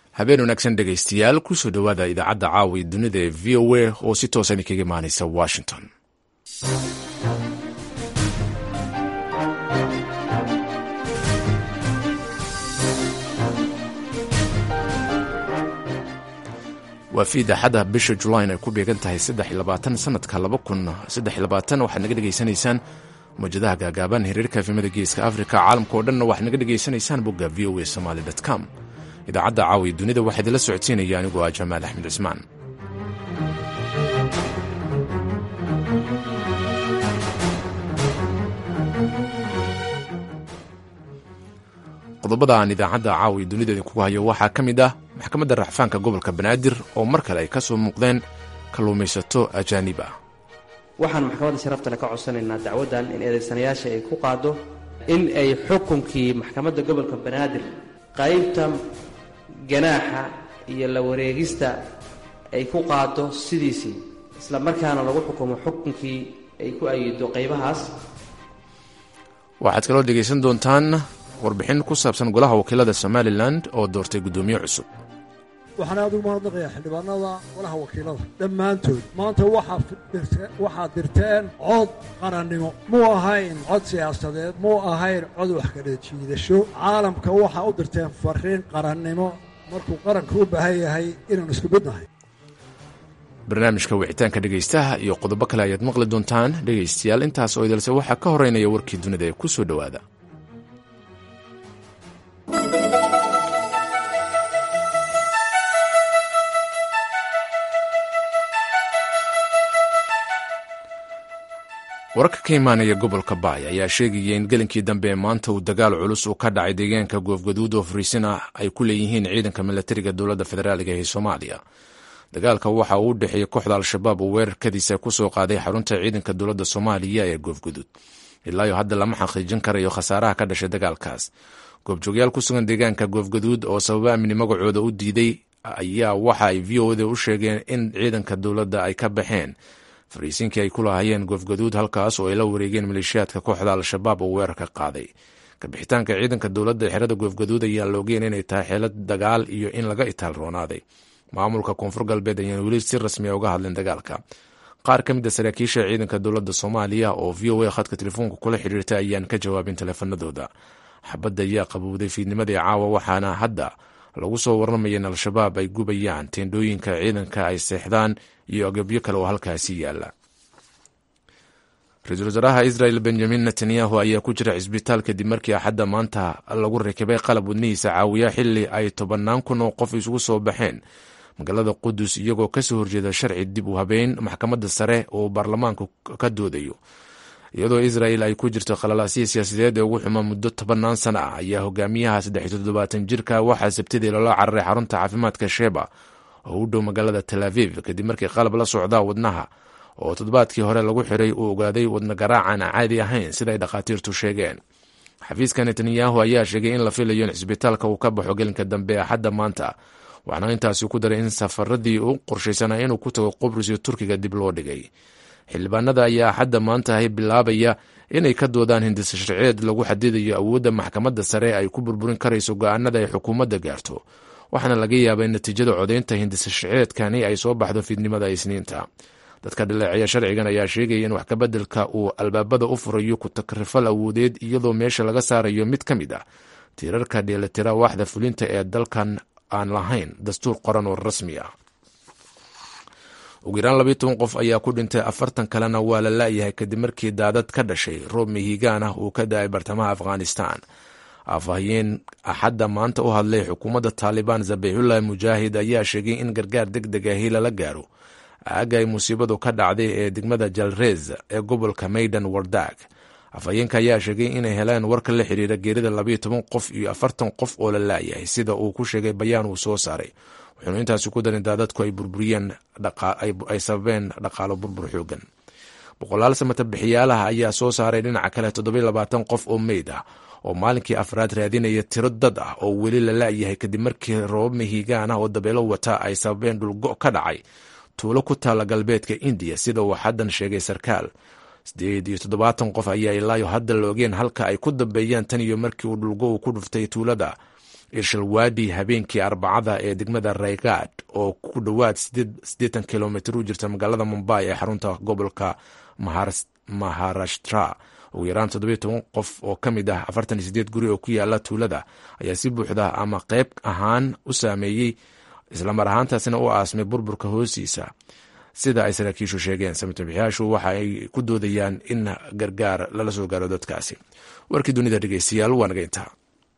habeen wanaagsan dhegaystayaal kusoo dhowaada idaacadda caawi dunida ee v o a oo si toosan kaga imaanaysa washington waa fi idaacadda bisha julayn ay ku beegan tahay sanadka waxaad naga dhegaysanaysaan mawjadaha gaagaaban hiriirka efimada geeska africa caalamka oo dhanna waxaad naga dhegaysanaysaan bogga v o a somaly com idaacadda caawi dunida waxaa idinla socodsiinaya anigoo ah jamaal axmed cismaan qodobada aan idaacadda caawi dunida idinkugu hayo waxaa ka mid ah maxkamadda racfaanka gobolka banaadir oo mar kale ay ka soo muuqdeen kalluumaysato ajaanib ah waxaan maxkamadda sharaftale ka codsanaynaa dacwaddan in eedaysanayaasha ay ku qaaddo in ay xukunkii maxkamadda gobolka banaadir qaybta ganaaxa iyo la wareegista ay ku qaaddo sidiisii isla markaana lagu xukumo xukunkii ay ku ayido qaybahaas waxaad kaloo dhegaysan doontaan warbixin ku saabsan golaha wakiilada somalilan oo doortay guddoomiye cusub waxaan aad ugu mahadnaqayaa xildhibaanada golaha wakiilada dhammaantood maanta waxaad dirteen cod qarannimo muu ahayn cod siyaasadeed muu ahayn cod wax kala jiidasho caalamka waxaa u dirteen fariin qarannimo markuu qaranka u baahan yahay inaanu isku midnahay barnaamijka wicitaanka dhegaystaha iyo qodobo kale ayaad maqli doontaan dhegaystayaal intaas oo idalse waxaa ka horeynaya warkii dunida ee ku soo dhowaada wararka ka imaanaya gobolka baay ayaa sheegaya in gelinkii dambe ee maanta uu dagaal culus uu ka dhacay deegaanka goofgaduud oo fariisin ah ay ku leeyihiin ciidanka milatariga dowladda federaaliga ee soomaaliya dagaalka waxa uu u dhexeeyey kooxda al-shabaab oo weerarkadiisa kusoo qaaday xarunta ciidanka dowladda soomaaliya ee goofgaduud ilaayo hadda lama xaqiijin karayo khasaaraha ka dhashay dagaalkaas goobjoogyaal ku sugan deegaanka goofgaduud oo sababa amni magacooda u diiday ayaa waxa ay v o da u sheegeen in ciidanka dowladda ay ka baxeen fariisiinkii ay ku lahaayeen goofgaduud halkaas oo ay la wareegeen maleeshiyaadka kooxda al-shabaab oo weerarka qaaday kabixitaanka ciidanka dowladda ee xerada goofgaduud ayaa loogeen inay tahay xeelad dagaal iyo in laga itaal roonaaday maamulka koonfur galbeed ayaan weli si rasmiya uga hadlin dagaalka qaar ka mid a saraakiisha ciidanka dowladda soomaaliya oo v o a khadka telefoonka kula xidhiirtay ayaan ka jawaabin taleefanadooda xabadda ayaa qabowday fiidnimadii caawa waxaana hadda lagu soo warramaya in al-shabaab ay gubayaan teendhooyinka ciidanka ay seexdaan iyo agabyo kale oo halkaasi yaala ra-iisul wasaaraha israel benjamin netanyahu ayaa ku jira cisbitaal kadib markii axadda maanta lagu rakibay qalab wadnihiisa caawiya xili ay tobannaan kun oo qof isugu soo baxeen magaalada qudus iyagoo kasoo horjeeda sharci dib u habeyn maxkamadda sare oo baarlamaanku ka doodayo iyadoo israel ay ku jirto khalalaasihii siyaasadeed ee ugu xumaa muddo tobannaan sana ah ayaa hogaamiyaha saddex toddobaatan jirka waxaa sabtidii loola cararay xarunta caafimaadka sheba oo u dhow magaalada tel aviv kadib markii qalab la socda wadnaha oo toddobaadkii hore lagu xiray uu ogaaday wadna garaacan caadi ahayn siday dhakhaatiirtu sheegeen xafiiska netanyahu ayaa sheegay in la filayo in cisbitaalka uu ka baxo gelinka dambe axadda maanta waxaana intaasi ku daray in safaradii u qorshaysanaa inuu ku tago qubrus iyo turkiga dib loo dhigay xildhibaanada ayaa axadda maanta ahy bilaabaya inay ka doodaan hindisa sharciyeed lagu xadidayo awoodda maxkamadda sare ay ku burburin karayso go-aanada ay xukuumadda gaarto waxaana laga yaabaa in natiijada codaynta hindisa sharciyeedkani ay soo baxdo fiidnimada isniinta dadka dhaleeceeya sharcigan ayaa sheegaya in wax kabeddelka uu albaabada u furayo ku takrifal awoodeed iyadoo meesha laga saarayo mid ka mid ah tiirarka dheelitira waaxda fulinta ee dalkan aan lahayn dastuur qoran oo rasmi ah ugu yaraan labayo toban qof ayaa ku dhintay afartan kalena waa la la'yahay kadib markii daadad ka dhashay roob mihigaan ah uu ka da-ay bartamaha afghanistan afhayeen axadda maanta u hadlay xukuumadda taalibaan zabixullahi mujaahid ayaa sheegay in gargaar deg deg ahi lala gaaro aaga ay musiibadu ka dhacday ee degmada jalrez ee gobolka maydan wardag afhayeenka ayaa sheegay inay heleen warka la xiriira geerida labayo toban qof iyo afartan qof oo la la'yahay sida uu ku sheegay bayaan uu soo saaray wuxuuna intaasi ku darin daadadku ay burburiyeen ay sababeen dhaqaalo burbur xoogan boqolaal samata bixiyaalaha ayaa soo saaray dhinaca kale toddobiyo labaatan qof oo meyd ah oo maalinkii afraad raadinaya tiro dad ah oo weli la la'yahay kadib markii roobab mihigaan ah oo dabeelo wata ay sababeen dhulgo ka dhacay tuulo ku taalla galbeedka indiya sida uu xaddan sheegay sarkaal sideed iyo toddobaatan qof ayaa ilaayo hadda la ogeen halka ay ku dambeeyaan tan iyo markii uu dhulgo uu ku dhuftay tuulada irshalwaadi habeenkii arbacada ee degmada raygaad oo ku dhowaad siddeetan kilomitr u jirta magaalada mumbai ee xarunta gobolka maharashtra ugu yaraan toddobiyo toban qof oo ka mid ah afartan iyo sideed guri oo ku yaala tuulada ayaa si buuxda ama qayb ahaan u saameeyey islamar ahaantaasina u aasmay burburka hoostiisa sida ay saraakiishu sheegeen samatabixiyaashu waxa ay ku doodayaan in gargaar lala soo gaaro dadkaasi warkii dunida dhegeystayaal waa naga intaa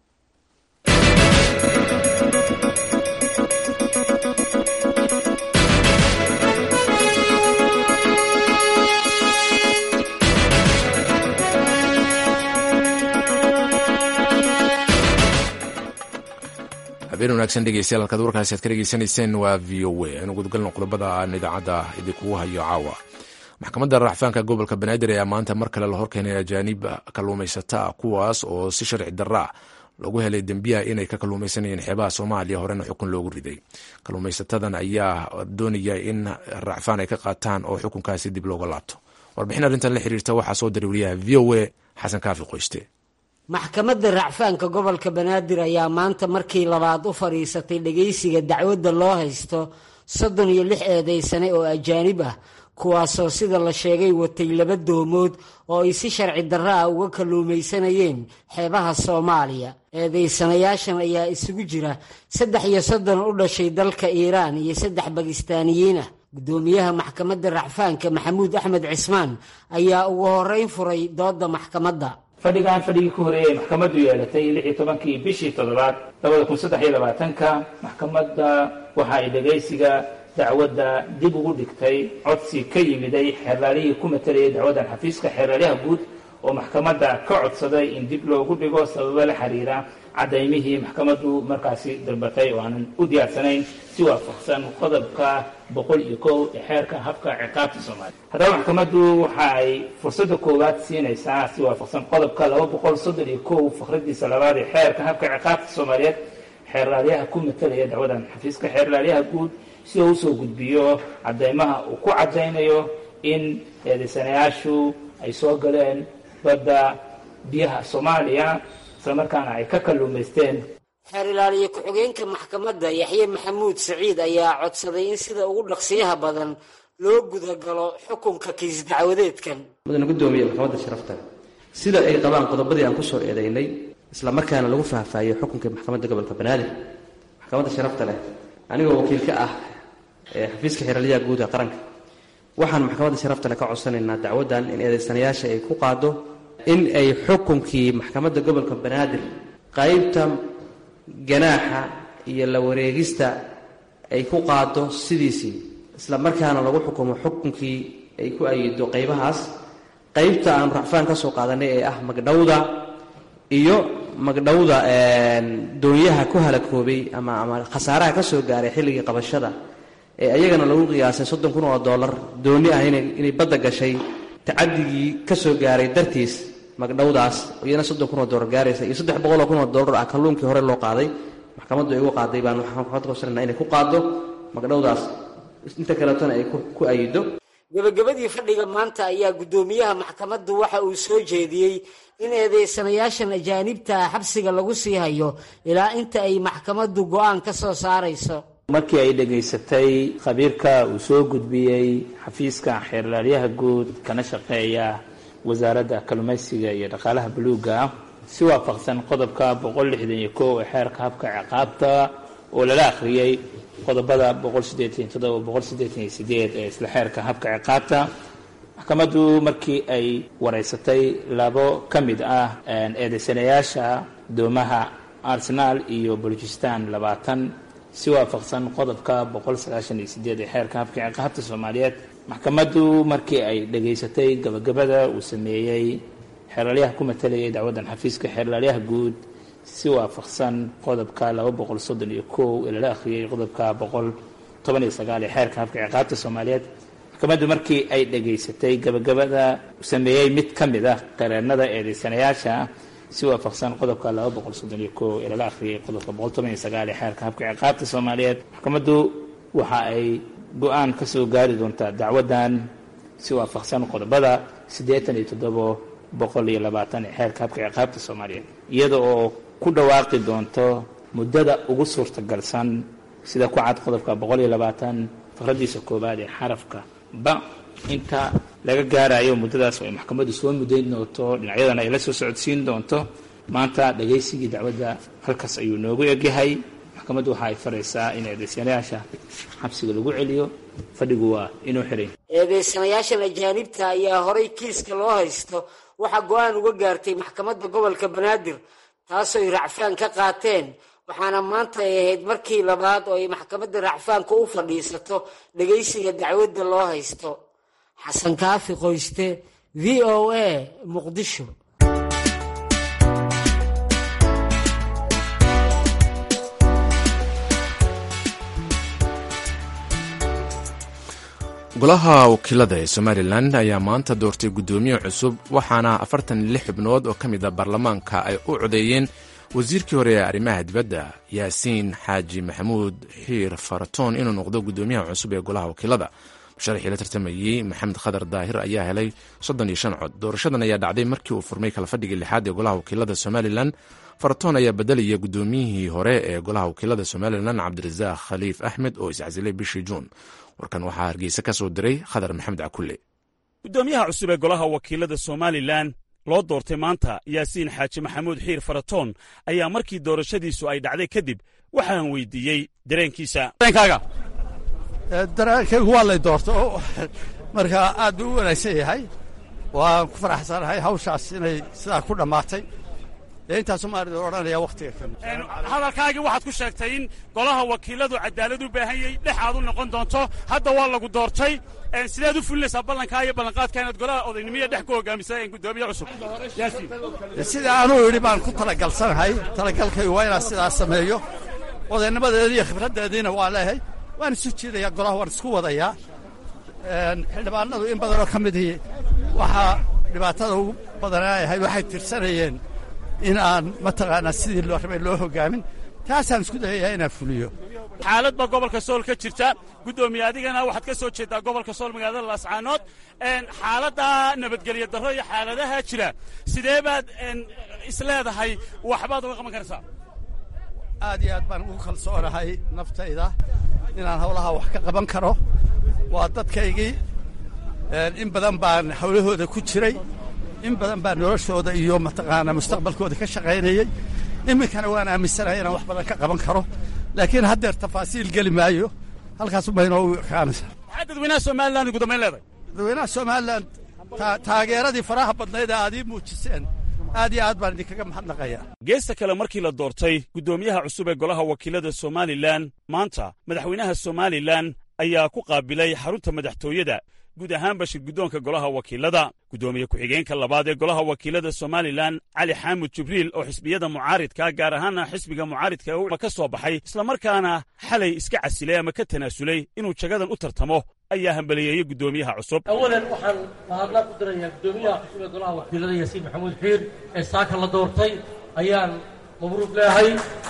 habeen wanaagsan dhegeystayaal halkaad warkaasi aad ka dhegeysanayseen waa v o a aynu gudgalno qodobada aan idaacadda idinkugu hayo caawa maxkamadda racfaanka gobolka banaadir ayaa maanta mar kale la horkeenay ajaanib kalluumaysata kuwaas oo si sharci darra ah lagu helay dembiyaha inay ka kalluumaysanayeen xeebaha soomaaliya horena xukun loogu riday kalluumaysatadan ayaa doonaya in racfaan ay ka qaataan oo xukunkaasi dib looga laabto warbixin arrintan la xiriirta waxaa soo diray wariyaha v o a xasan kaafi qoyste maxkamadda racfaanka gobolka banaadir ayaa maanta markii labaad u fadhiisatay dhegaysiga dacwadda loo haysto soddon iyo lix eedaysane oo ajaanib ah kuwaasoo sida la sheegay watay laba doomood oo ay si sharci darro ah uga kalluumaysanayeen xeebaha soomaaliya eedaysanayaashan ayaa isugu jira saddex iyo soddon u dhashay dalka iiraan iyo saddex bakistaaniyiin ah guddoomiyaha maxkamadda racfaanka maxamuud axmed cismaan ayaa ugu horreyn furay doodda maxkamadda fadhigan fadhigii ku horeeyay maxkamaddu yeelatay lix iyo tobankii bishii toddobaad labada kun saddex iyo labaatanka maxkamadda waxa ay dhegaysiga dacwadda dib ugu dhigtay codsi ka yimiday xeerlaalihii ku matalayay dacwaddan xafiiska xeerlaaliyaha guud oo maxkamadda ka codsaday in dib loogu dhigo sababo la xiriira cadaymihii maxkamaddu markaasi dalbatay oo aanan u diyaarsanayn si waafaqsan qodobka boqol iyo kow ee xeerka habka ciqaabta soomaaliya haddaba maxkamaddu waxa ay fursadda koowaad siinaysaa si waafaqsan qodobka laba boqol soddon iyo kow fakradiisa labaad ee xeerka habka ciqaabta soomaaliyeed xeerlaaliyaha ku matalaya dacwadan xafiiska xeerlaaliyaha guud si uu usoo gudbiyo cadaymaha uu ku cadaynayo in eedaysanayaashu ay soo galeen badda biyaha soomaaliya islamarkaana ay ka kalluumaysteen xeer ilaaliye ku-xigeenka maxkamadda yaxye maxamuud saciid ayaa codsaday in sida ugu dhaqsiyaha badan loo gudagalo xukunka kiis dacwadeedkan mudana guddoomiye maxkamadda sharafta sida ay qabaan qodobadii aan kusoo eedaynay isla markaana lagu faahfaahiyo xukunkii maxkamadda gobolka banaadir maxkamadda sharafta leh anigoo wakiil ka ah ee xafiiska xeeraliyaha guud ee qaranka waxaan maxkamadda sharafta leh ka codsanaynaa dacwaddan in eedaysanayaasha ay ku qaado in ay xukunkii maxkamadda gobolka banaadir qaybta ganaaxa iyo la wareegista ay ku qaado sidiisii isla markaana lagu xukumo xukunkii ay ku ayido qaybahaas qaybta aan racfaan ka soo qaadanay ee ah magdhowda iyo magdhowda doonyaha ku halakoobay ama ama khasaaraha ka soo gaaray xilligii qabashada ee ayagana lagu qiyaasay soddon kun oo dollar dooni ah inay badda gashay tacadigii ka soo gaaray dartiis magdhowdaas iyana soddon kun oo dollar gaaraysa iyo saddex boqol oo kun oo dollar ah kalluunkii hore loo qaaday maxkamaddu ay ugu qaaday baan waxaan maxkamad kusanana inay ku qaado magdhowdaas inta kaleetona ay ku ayido gebagabadii fadhiga maanta ayaa guddoomiyaha maxkamaddu waxa uu soo jeediyey in eedaysanayaashan ajaanibta xabsiga lagu sii hayo ilaa inta ay maxkamaddu go-aan ka soo saarayso markii ay dhegaysatay khabiirka uu soo gudbiyey xafiiska xeerlaaliyaha guud kana shaqeeya wasaaradda kalluumaysiga iyo dhaqaalaha buluugga si waafaqsan qodobka boqol lixdan iyo kow ee xeerka habka ciqaabta oo lala akhriyey qodobada boqol siddeetan iyo toddoba boqol siddeetan iyo sideed ee isla xeerka habka ciqaabta maxkamaddu markii ay wareysatay labo ka mid ah eedaysanayaasha doomaha arsenaal iyo balujistan labaatan si waafaqsan qodobka boqol sagaashan iyo sideed ee xeerka habka ciqaabta soomaaliyeed maxkamaddu markii ay dhegaysatay gabagabada uu sameeyey xeerlaalyaha ku matalayay dacwaddan xafiiska xeerlaalyaha guud si waafaqsan qodobka laba boqol soddon iyo kow ee lala akhriyey qodobka boqol toban iyo sagaal ee xeerka habka ciqaabta soomaaliyeed maxkamaddu markii ay dhegaysatay gabagabada uu sameeyey mid ka mid ah qareennada eedaysanayaasha si waafaqsan qodobka laba boqol soddon iyo kow ee lala akhriyey qodobka boqol toban iyo sagaal ee xeerka habka ciqaabta soomaaliyeed maxkamaddu waxa ay go-aan ka soo gaari doontaa dacwaddan si waafaqsan qodobada siddeetan iyo toddobo boqol iyo labaatan ee xeerka habka ciqaabta soomaaliyeed iyada oo ku dhawaaqi doonto muddada ugu suurtagalsan sida ku cad qodobka boqol iyo labaatan faqradiisa koowaad ee xarafka ba inta laga gaarayo muddadaas oo ay maxkamaddu soo mudayn doonto dhinacyadana ay la soo socodsiin doonto maanta dhagaysigii dacwadda halkaas ayuu noogu egyahay maxkamaddu waxa ay faraysaa in eedaysanayaasha xabsiga lagu celiyo fadhigu waa inuu xiray eedeysanayaashan ajaanibta ayaa horay kiiska loo haysto waxaa go-aan uga gaartay maxkamadda gobolka banaadir taasoo ay racfaan ka qaateen waxaana maanta ay ahayd markii labaad oo ay maxkamadda racfaanka u fadhiisato dhegaysiga dacwadda loo haysto xasan kaafi qoyste v o a muqdisho golaha wakiilada ee somalilan ayaa maanta doortay guddoomiye cusub waxaana afartan iyo lix xubnood oo ka mid a baarlamaanka ay u codeeyeen wasiirkii hore ee arrimaha dibadda yaasiin xaaji maxamuud xiir faratoon inuu noqdo guddoomiyaha cusub ee golaha wakiilada musharaxii la tartamayey maxamed khadar daahir ayaa helay soddon iyo shan cod doorashadan ayaa dhacday markii uu furmay kalafadhigii lixaad ee golaha wakiilada somalilan faratoon ayaa bedelaya guddoomiyihii hore ee golaha wakiilada somalilan cabdirasaaq khaliif axmed oo iscasilay bishii juun warkan waxaa hargeysa ka soo diray khadar maxamed cakulle guddoomiyaha cusub ee golaha wakiilada somalilan loo doortay maanta yaasiin xaaji maxamuud xiir faratoon ayaa markii doorashadiisu ay dhacday kadib waxaan weydiiyey dareenkiisa dareenkaygu waa lay doorto markaa aad buu u wanaagsan yahay waan ku faraxsanahay hawshaas inay sidaa ku dhammaatay dee intaasu maarida odhanaya wakhtiga kan hadalkaagii waxaad ku sheegtay in golaha wakiiladu cadaalad u baahan yahay dhex aad u noqon doonto hadda waa lagu doortay sideed u fulinaysaa ballankaa iyo ballanqaadka inaad golaha odaynimiya dhex ku hogaamisa guddoomiye cusub sida anuu idhi baan ku talagalsanahay talagalkaygu waa inaan sidaas sameeyo odaynimadeedii iyo khibraddeediina waa leehay waan isu jiidayaa golaha waan isku wadayaa xildhibaanadu in badanoo ka midii waxaa dhibaatada ugu badanaayahay waxay tirsanayeen in aan mataqaanaa sidii loo rabay loo hogaamin taasaan isku dayayaa inaan fuliyo xaalad baa gobolka sool ka jirta guddoomiye adigana waxaad ka soo jeedaa gobolka sool magaalada laascaanood xaaladda nabadgelyo darro iyo xaaladaha jira sidee baad isleedahay waxbaad uga qaban karaysaa aad iyo aad baan ugu kalsoonahay naftayda inaan hawlaha wax ka qaban karo waa dadkaygii in badan baan hawlahooda ku jiray in badan baan noloshooda iyo mataqaanaa mustaqbalkooda ka shaqaynayey iminkana waan aaminsanahay inaan wax badan ka qaban karo laakiin haddeer tafaasiil geli maayo halkaas unbay inoogu ekaanaysaa maxaa dadweynaha somalilan ugu dambayn leedahay dadweynaha somalilan taageeradii faraha badnayd ee aad ii muujiseen aad iyo aad baan idinkaga mahadnaqayaa geesta kale markii la doortay guddoomiyaha cusub ee golaha wakiilada somalilan maanta madaxweynaha somalilan ayaa ku qaabilay xarunta madaxtooyada guud ahaanba shirguddoonka golaha wakiilada guddoomiye ku-xigeenka labaad ee golaha wakiilada somalilan cali xaamud jibriil oo xisbiyada mucaaridka gaar ahaana xisbiga mucaaridka ka soo baxay islamarkaana xalay iska casilay ama ka tanaasulay inuu jagadan u tartamo ayaa hambaliyeeyey guddoomiyaha cusub awalan waxaan mahadnaq u dirayaa guddoomiyaha cusub ee golaha wakiilada yaasiin maxamuud xiir ee saaka la doortay ayaan mabruuq leehay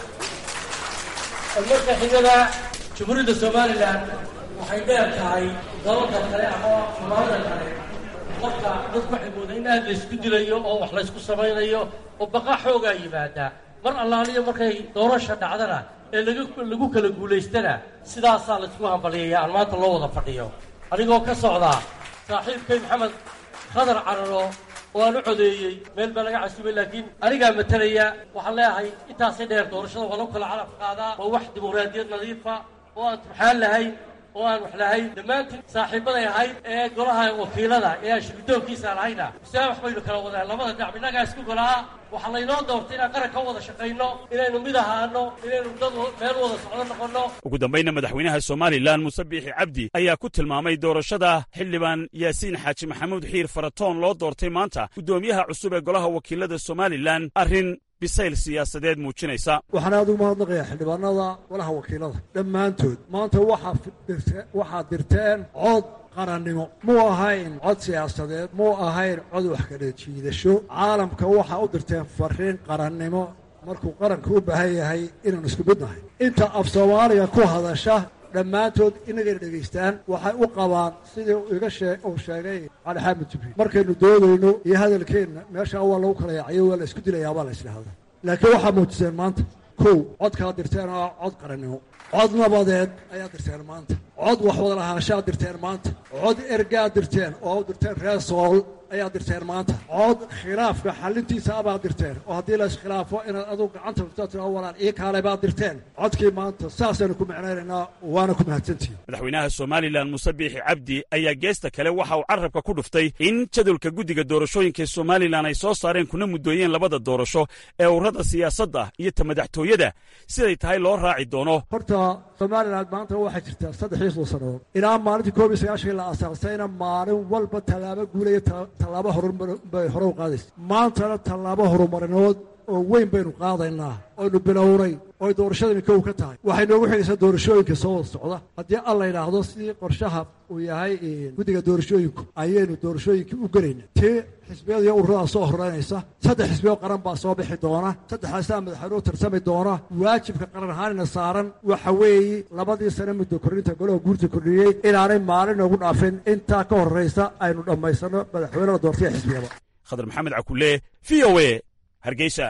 marka xigada jamhuuriyadda somalilan waxay dheer tahay dalalka kale ama soomaalida kale marka dadku waxay moodaa in aad laysku dilayo oo wax laysku samaynayo oo baqa xoogaa yimaada mar allaaliyo markay doorasha dhacdana ee lagu kala guulaystana sidaasaa laysku hambaliyaya aan maanta loo wada fadhiyo anigoo ka socdaa saaxiibkay maxamed khadar cararo oo aan u codeeyey meel baa laga casubay laakiin anigaa matalaya waxaan leeyahay intaasay dheer doorashada waa lagu kala calaf qaadaa waa wax dimuqraadiyad nadiifa oo aan turxaan lahayn oo aan wax lahayn dhammaantiin saaxiibbaday ahayd ee golaha wakiilada ee aan shirguddoonkiisaan ahayna sia wax baynu kala wadaan labada dhinac innagaa isku golaa waxaa laynoo doortay inaan qaran ka wada shaqayno inaynu mid ahaano inaynu dad meel wada socdo noqonno ugu dambayna madaxweynaha somalilan muuse biixi cabdi ayaa ku tilmaamay doorashada xildhibaan yaasiin xaaji maxamuud xiir faratoon loo doortay maanta guddoomiyaha cusub ee golaha wakiilada somalilan arrin bisayl siyaasadeed muujinaysa waxaan aad ugu mahadnaqayaa xildhibaanada golaha wakiilada dhammaantood maanta waxaad dirteen cod qarannimo muu ahayn cod siyaasadeed muu ahayn cod wax kala jiidasho caalamka waxaa u dirteen fariin qarannimo markuu qaranka u baahan yahay inaanu isku mid nahay inta af soomaaliga ku hadasha dhammaantood inagayna dhegaystaan waxay u qabaan sidii iga shee uu sheegay cali xaamid jibriil markaynu doodayno iyo hadalkeenna meeshaa waa lagu kala yaacayo waa la isku dilayaa baa la isdhahda laakiin waxaa muujiseen maanta kow codkaad dirteen oo cod qarannimo cod nabadeed ayaad dirteen maanta cod wax wada lahaanshaad dirteen maanta cod ergaad dirteen oo dirteen reer sool ayaad dirteen maanta cod khilaafka xalintiisa abaad dirteen oo haddii la iskhilaafo inaad adugu gacanta furta tira walaan ii kaale baad dirteen codkii maanta saasaynu ku micnaynaynaa waana ku mahadsantihin madaxweynaha somalilan muuse biixi cabdi ayaa geesta kale waxa uu carrabka ku dhuftay in jadwalka guddiga doorashooyinka somalilan ay soo saareen kuna muddooyeen labada doorasho ee ururada siyaasadda iyo ta madaxtooyada siday tahay loo raaci doono horta somalilan maanta waxay jirtaa saddexiyo soo sannadood ilaa maalintii koob iyo sagaashan la asaasayna maalin walba tallaabo guulaya tallaabo horubay hore u qaadaysa maantana tallaabo horumarinood oo weyn baynu qaadaynaa oynu bilownay oy doorashadani kow ka tahay waxay noogu xigaysaa doorashooyinka soo wada socda haddii alla yidhaahdo sidii qorshaha uu yahay guddiga doorashooyinku ayaynu doorashooyinkii u gelayna tii xisbiyada iyo ururadaa soo horeynaysa saddex xisbiyo qaran baa soo bixi doona saddexdaasaa madaxweynuhu tarsami doona waajibka qaran ahaanina saaran waxa weeye labadii sane muddo kordhinta golaha guurta kordhiyey inaanay maalin noogu dhaafin intaa ka horraysa aynu dhammaysanno madaxweynena doortaya xisbiyada khadar maxamed cakulle v o e hargeysa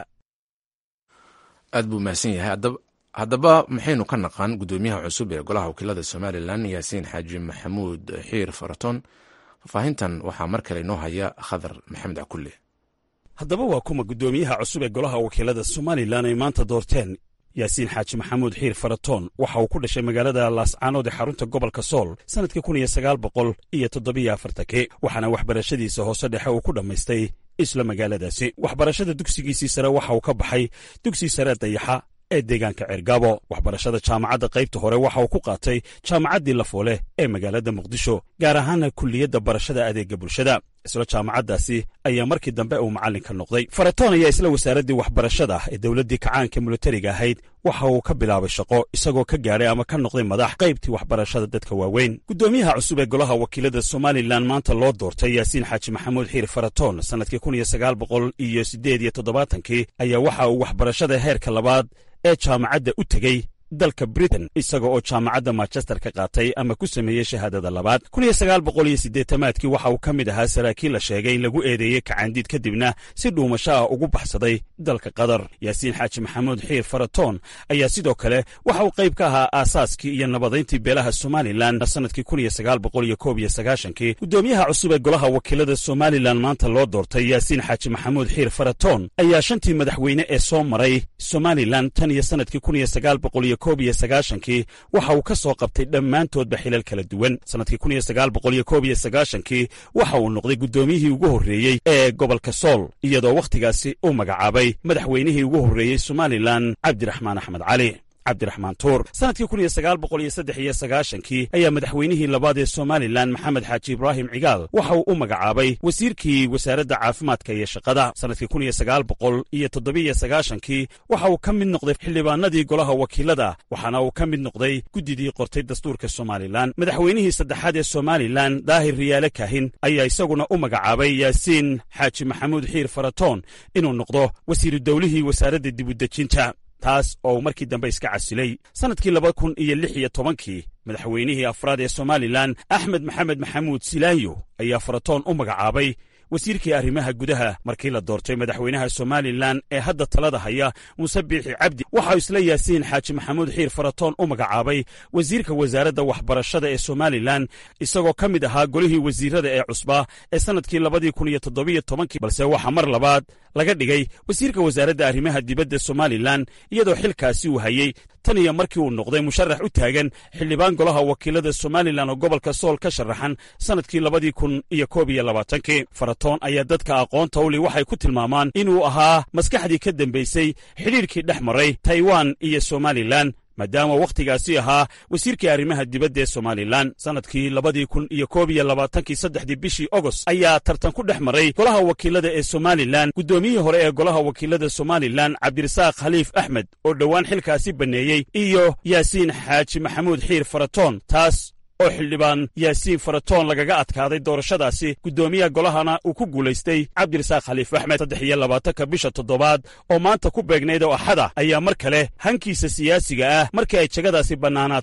aad buu mahadsan yahay haddaba maxaynu ka naqaan guddoomiyaha cusub ee golaha wakiilada somalilan yaasiin xaaji maxamuud xiir faraton faahfaahintan waxaa mar kale inoo haya khadar maxamed cakulle haddaba waa kuma guddoomiyaha cusub ee golaha wakiilada somalilan ay maanta doorteen yaasiin xaaji maxamuud xiir faratoon waxa uu ku dhashay magaalada laascaanood ee xarunta gobolka sool sannadkii kun iyo sagaal boqol iyo toddobiyo afartankii waxaana waxbarashadiisa hoose dhexe uu ku dhammaystay isla magaaladaasi waxbarashada dugsigiisii sare waxa uu ka baxay dugsi sare dayaxa ee deegaanka ceergaabo waxbarashada jaamacadda qaybta hore waxa uu ku qaatay jaamacaddii lafoole ee magaalada muqdisho gaar ahaana kulliyadda barashada adeegga bulshada isla jaamacaddaasi ayaa markii dambe uu macallinka noqday faratoon ayaa isla wasaaraddii waxbarashada ee dowladdii kacaanka militariga ahayd waxa uu ka bilaabay shaqo isagoo ka gaadhay ama ka noqday madax qaybtii waxbarashada dadka waaweyn guddoomiyaha cusub ee golaha wakiilada somalilan maanta loo doortay yaasiin xaaji maxamuud xiir faratoon sannadkii kun iyo sagaal boqol iyo siddeed iyo toddobaatankii ayaa waxa uu waxbarashada heerka labaad ee jaamacadda u tegey dalka britain isaga oo jaamacadda manchester ka qaatay ama ku sameeyey shahaadada labaad kun iyo sagaal boqol iyo siddeetamaadkii waxa uu ka mid ahaa saraakiil la sheegay in lagu eedeeyey kacaandiid kadibna si dhuumasho ah ugu baxsaday dalka qatar yaasiin xaaji maxamuud xiir faratoon ayaa sidoo kale waxa uu qayb ka ahaa aasaaskii iyo nabadayntii beelaha somalilan sannadkii kun iyo sagaal boqol iyo koob iyo sagaashankii guddoomiyaha cusub ee golaha wakiilada somalilan maanta loo doortay yaasiin xaaji maxamuud xiir faratoon ayaa shantii madaxweyne ee soo maray somalilan tan iyo sannadkii kun iyo sagaal boqol iyo koob iyo sagaashankii waxa uu ka soo qabtay dhammaantoodba xilal kala duwan sannadkii kun iyo sagaal boqol iyo koob iyo sagaashankii waxa uu noqday guddoomiyihii ugu horreeyey ee gobolka sool iyadoo wakhtigaasi uu magacaabay madaxweynihii ugu horreeyey somalilan cabdiraxmaan axmed cali cabdiraxmaan tuur sannadkii kun iyo sagaal boqol iyo saddex iyo sagaashankii ayaa madaxweynihii labaad ee somalilan maxamed xaaji ibraahim cigaal waxa uu u magacaabay wasiirkii wasaaradda caafimaadka iyo shaqada sannadkii kun iyo sagaal boqol iyo toddobiyo sagaashankii waxa uu ka mid noqday xildhibaanadii golaha wakiilada waxaana uu ka mid noqday guddidii qortay dastuurka somalilan madaxweynihii saddexaad ee somalilan daahir riyaale kaahin ayaa isaguna u magacaabay yaasiin xaaji maxamuud xiir faratoon inuu noqdo wasiiru dowlihii wasaaradda dibudejinta taas oo uu markii dambe iska casilay sannadkii laba kun iyo lix iyo tobankii madaxweynihii afraad ee somalilan axmed maxamed maxamuud silaanyo ayaa faratoon u magacaabay wasiirkii arrimaha gudaha markii la doortay madaxweynaha somalilan ee hadda talada haya muuse biixi cabdi waxau isla yaasiin xaaji maxamuud xiir faratoon u magacaabay wasiirka wasaaradda waxbarashada ee somalilan isagoo ka mid ahaa golihii wasiirada ee cusbaa ee sannadkii labadii kun iyo toddobiyo tobankii balse waxaa mar labaad laga dhigay wasiirka wasaaradda arrimaha dibadda somalilan iyadoo xilkaasi uu hayey tan iyo markii uu noqday musharax u taagan xildhibaan golaha wakiilada somalilan oo gobolka sool ka sharaxan sannadkii labadii kun iyo koob iyo labaatankii faratoon ayaa dadka aqoonta uli waxay ku tilmaamaan inuu ahaa maskaxdii ka dambaysay xidhiirkii dhex maray taiwan iyo somalilan maadaama wakhtigaasi ahaa wasiirkii arrimaha dibadda ee somalilan sannadkii labadii kun iyo koob iyo labaatankii saddexdii bishii ogost ayaa tartan ku dhex maray golaha wakiilada ee somalilan guddoomiyihii hore ee golaha wakiilada somalilan cabdirasaaq khaliif axmed oo dhowaan xilkaasi banneeyey iyo yaasiin xaaji maxamuud xiir faratoon taas oo xildhibaan yaasiin faratoon lagaga adkaaday doorashadaasi guddoomiyaha golahana uu ku guulaystay cabdirasaaq khaliif axmed saddex iyo labaatanka bisha toddobaad oo maanta ku beegnayd oo axada ayaa mar kale hankiisa siyaasiga ah markii ay jegadaasi bannaanaatay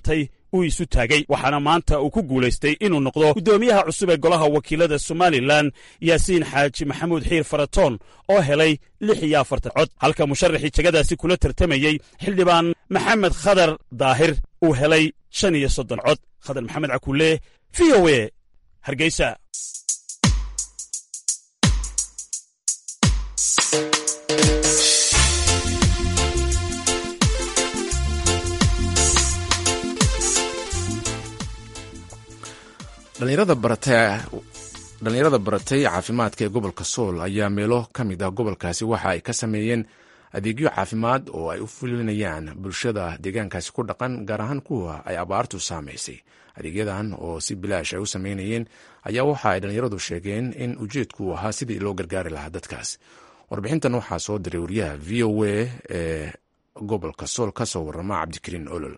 uu isu taagay waxaana maanta uu ku guulaystay inuu noqdo guddoomiyaha cusub ee golaha wakiilada somalilan yaasiin xaaji maxamuud xiir faratoon oo helay lix iyo afartan cod halka musharaxii jegadaasi kula tartamayey xildhibaan maxamed khadar daahir uu helay shan iyo soddon cod khadar maxamed cakulle v o e hargeysa dhalinyarada baratay caafimaadka ee gobolka sool ayaa meelo ka mid ah gobolkaasi waxa ay ka sameeyeen adeegyo caafimaad oo ay u fulinayaan bulshada deegaankaasi ku dhaqan gaar ahaan kuwa ay abaartu saamaysay adeegyadan oo si bilaash ay u sameynayeen ayaa waxa ay dhallinyaradu sheegeen in ujeedku ahaa sidii loo gargaari lahaa dadkaas warbixintan waxaa soo diray wariyaha v o a ee gobolka sool ka soo warama cabdikariin olol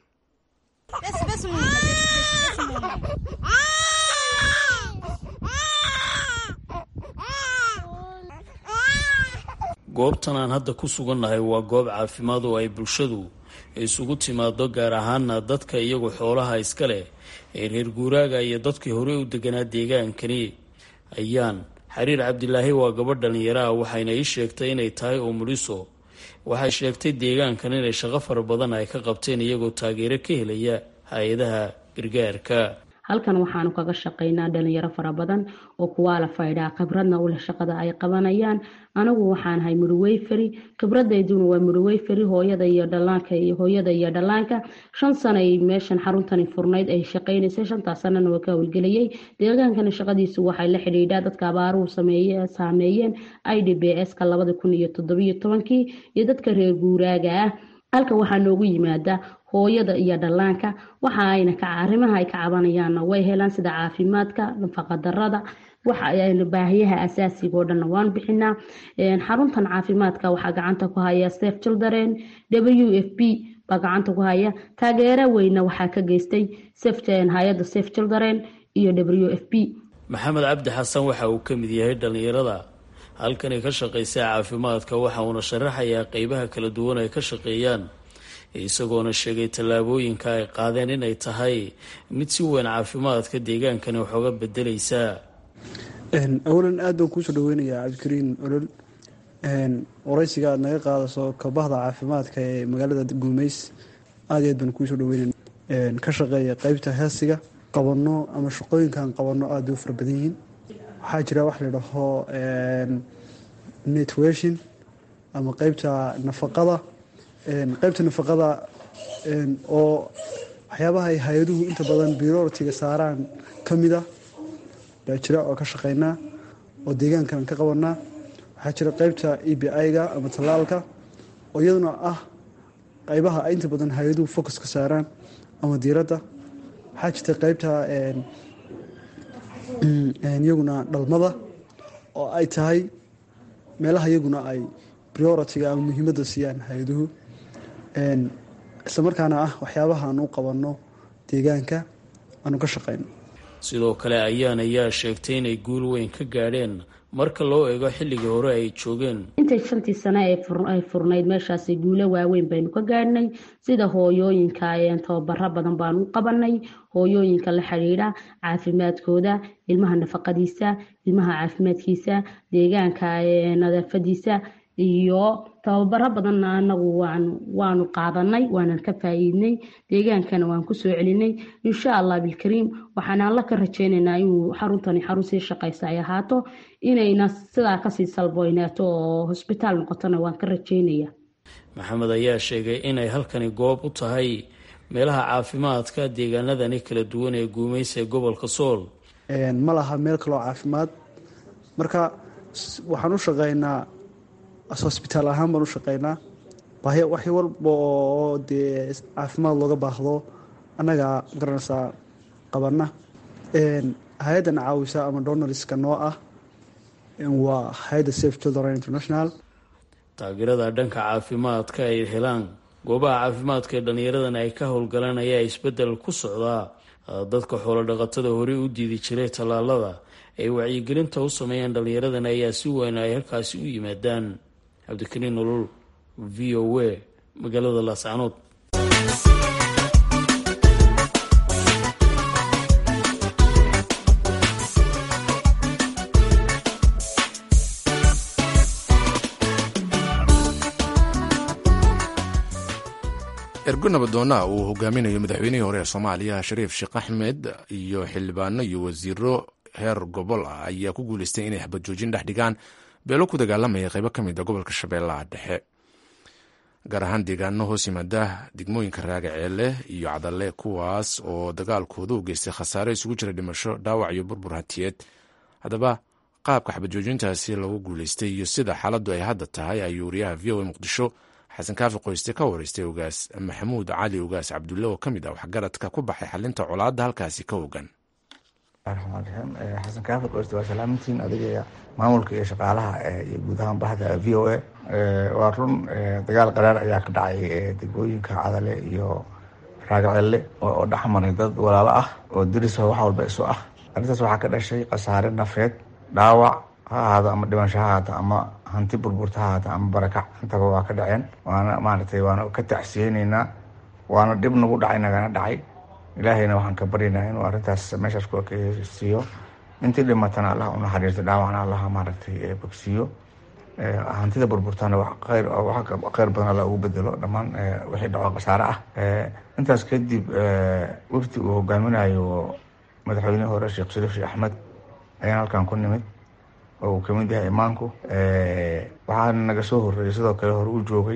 goobtan aan hadda ku sugannahay waa goob caafimaad oo ay bulshadu isugu timaado gaar ahaana dadka iyagu xoolaha iska leh ee reer guuraaga iyo dadkii hore u deganaa deegaankani ayaan xariir cabdilaahi waa gabadh dhallinyaro ah waxayna ii sheegtay inay tahay umuliso waxay sheegtay deegaankan inay shaqo fara badan ay ka qabteen iyagoo taageero ka helaya hay-adaha gargaarka halkan waxaanu kaga shaqaynaa dhalinyaro fara badan oo kuwaala faydhaa khibradna u leh shaqada ay qabanayaan anigu waxaanahay mudhaweyferi khibradayduna waa mudhaweyferi hooyada iyo dhalaanka iyo hooyada iyo dhallaanka shan sanay meeshan xaruntani furnayd ay shaqaynaysay shantaas sanana waa ka howlgelayay deegaankana shaqadiisu waxay la xidhiidhaa dadka abaaruhu saameeyeen i d b s ka labada kun iyo toddobiyo tobankii iyo dadka reer guuraaga ah halkan waxaa noogu yimaada hooyada iyo dhallaanka waxa ayna arrimaha ay ka cabanayaanna way helaan sida caafimaadka nafaqadarada waxa baahiyaha asaasiga oo dhanna waan bixinaa xaruntan caafimaadka waxaa gacanta ku haya sef children w f b baa gacanta ku haya taageero weyna waxaa ka geystay hay-adda sef children iyo w f b maxamed cabdi xasan waxa uu ka mid yahay dhallinyarada halkanay ka shaqaysa caafimaadka waxa uuna sharaxayaa qeybaha kala duwan ay ka shaqeeyaan isagoona sheegay tallaabooyinka ay qaadeen inay tahay mid si weyn caafimaadka deegaankani waxooga bedelaysaa awalan aad baan kuusoo dhaweynayaa cabdikariin olol waraysiga aad naga qaadaso kabahda caafimaadka ee magaalada guumeys aad iyo aad baan kuusoo dhaweynana ka shaqeeya qeybta heesiga qabano ama shaqooyinkan qabano aad bay u fara badan yihiin waxaa jira wax ladhaho netweshin ama qeybta nafaqada qeybta nafaqada oo waxyaabaha ay hay-aduhu inta badan biroritiga saaraan ka mid a baa jira oo ka shaqeynaa oo deegaankan ka qabanaa waxaa jira qeybta e b i-ga ama tallaalka oo iyaduna ah qeybaha ay inta badan hay-aduhu focus ka saaraan ama diiradda waxaa jirta qeybta iyaguna dhalmada oo ay tahay meelaha iyaguna ay prioritiga ama muhiimadda siiyaan hay-aduhu islamarkaana ah waxyaabaha aan u qabanno deegaanka aanu ka shaqeyno sidoo kale ayaan ayaa sheegtay inay guul weyn ka gaadheen marka loo eego xilligii hore ay joogeen intay shantii sane ay furnayd meeshaasi guulo waaweyn baynu ka gaadhnay sida hooyooyinka tababaro badan baanu u qabanay hooyooyinka la xidhiidha caafimaadkooda ilmaha nafaqadiisa ilmaha caafimaadkiisa deegaanka nadaafadiisa iyo tababaro badanna anagu waanu qaadanay waanan ka faa'iidnay deegaankana waan kusoo celinay insha allah bilkariim waxaan alla ka rajeynaynaa inuu xaruntani xarun sii shaqaysa ay ahaato inayna sidaa kasii salboynaato oo hosbitaal noqotona waan ka rajeynaya maxamed ayaa sheegay inay halkani goob u tahay meelaha caafimaadka deegaanadani kala duwan ee guumeysa ee gobolka sool ma laha meel kaloo caafimaad marka waxaan u shaqeynaa hosbitaal ahaan baan u shaqeynaa wax walba oo dee caafimaad looga baahdo annagaa garanaysaa qabana hay-addan caawisa ama donalska noo ah waa hay-adda safe children international taageerada dhanka caafimaadka ay helaan goobaha caafimaadka ee dhallinyaradan ay ka howlgalaan ayaa isbedel ku socdaa dadka xoolo dhaqatada horey u diidi jiray tallaalada ay wacyigelinta u sameeyaan dhallinyaradan ayaa si weyn ay halkaasi u yimaadaan cabdikariin nolol v o a magaalada laascanood ergo nabadoonna uu hogaaminayo madaxweynihii hore ee soomaaliya shariif sheekh axmed iyo xildhibaano iyo wasiiro heer gobol ah ayaa ku guuleystay inay xabad joojin dhex dhigaan beelo ku dagaalamaya qaybo ka mid a gobolka shabeellaha dhexe gaar ahaan deegaano hoos yimaada degmooyinka raagaceele iyo cadalle kuwaas oo dagaalkooda u geystay khasaare isugu jira dhimasho dhaawac iyo burbur hatiyeed haddaba qaabka xabad joojintaasi lagu guuleystay iyo sida xaaladdu ay hadda tahay ayuu wariyaha v o a muqdisho xasan kaafi qoyste ka wareystay ogaas maxamuud cali ogaas cabdulle oo ka mid ah waxgaradka ku baxay xalinta colaadda halkaasi ka ogan raxmaan raxiim xasan kaafi qoyste waa salaamantiin adiga maamulka iyo shaqaalaha iyo guud ahaan bahda v o a waa run dagaal qaraar ayaa ka dhacay degmooyinka cadale iyo raagacelle oo dhexmaray dad walaalo ah oo diriso wax walba isu ah arrintaas waxaa ka dhashay khasaare nafeed dhaawac ha ahaado ama dhimasho ha ahaata ama hanti burburta ha ahaata ama barakac intaba waa ka dhaceen waana maaragtay waana ka tacsiyeyneynaa waana dhib nagu dhacay nagana dhacay ilaahayna waxaan ka baryaynaa inuu arrintaas meeshaas ku ekeysiiyo intii dhimatana allah unaxariisto dhaawacna allah maaragtay bogsiiyo hantida burburtana khayr khayr badan alla ugu bedelo dhammaan wixii dhaco khasaare ah intaas kadib wafdi uu hogaaminayo madaxweynihii hore sheekh shariif sheekh axmed ayaan halkan ku nimid oo uu kamid yahay imaanku waxaa naga soo horreeyay sidoo kale hore u joogay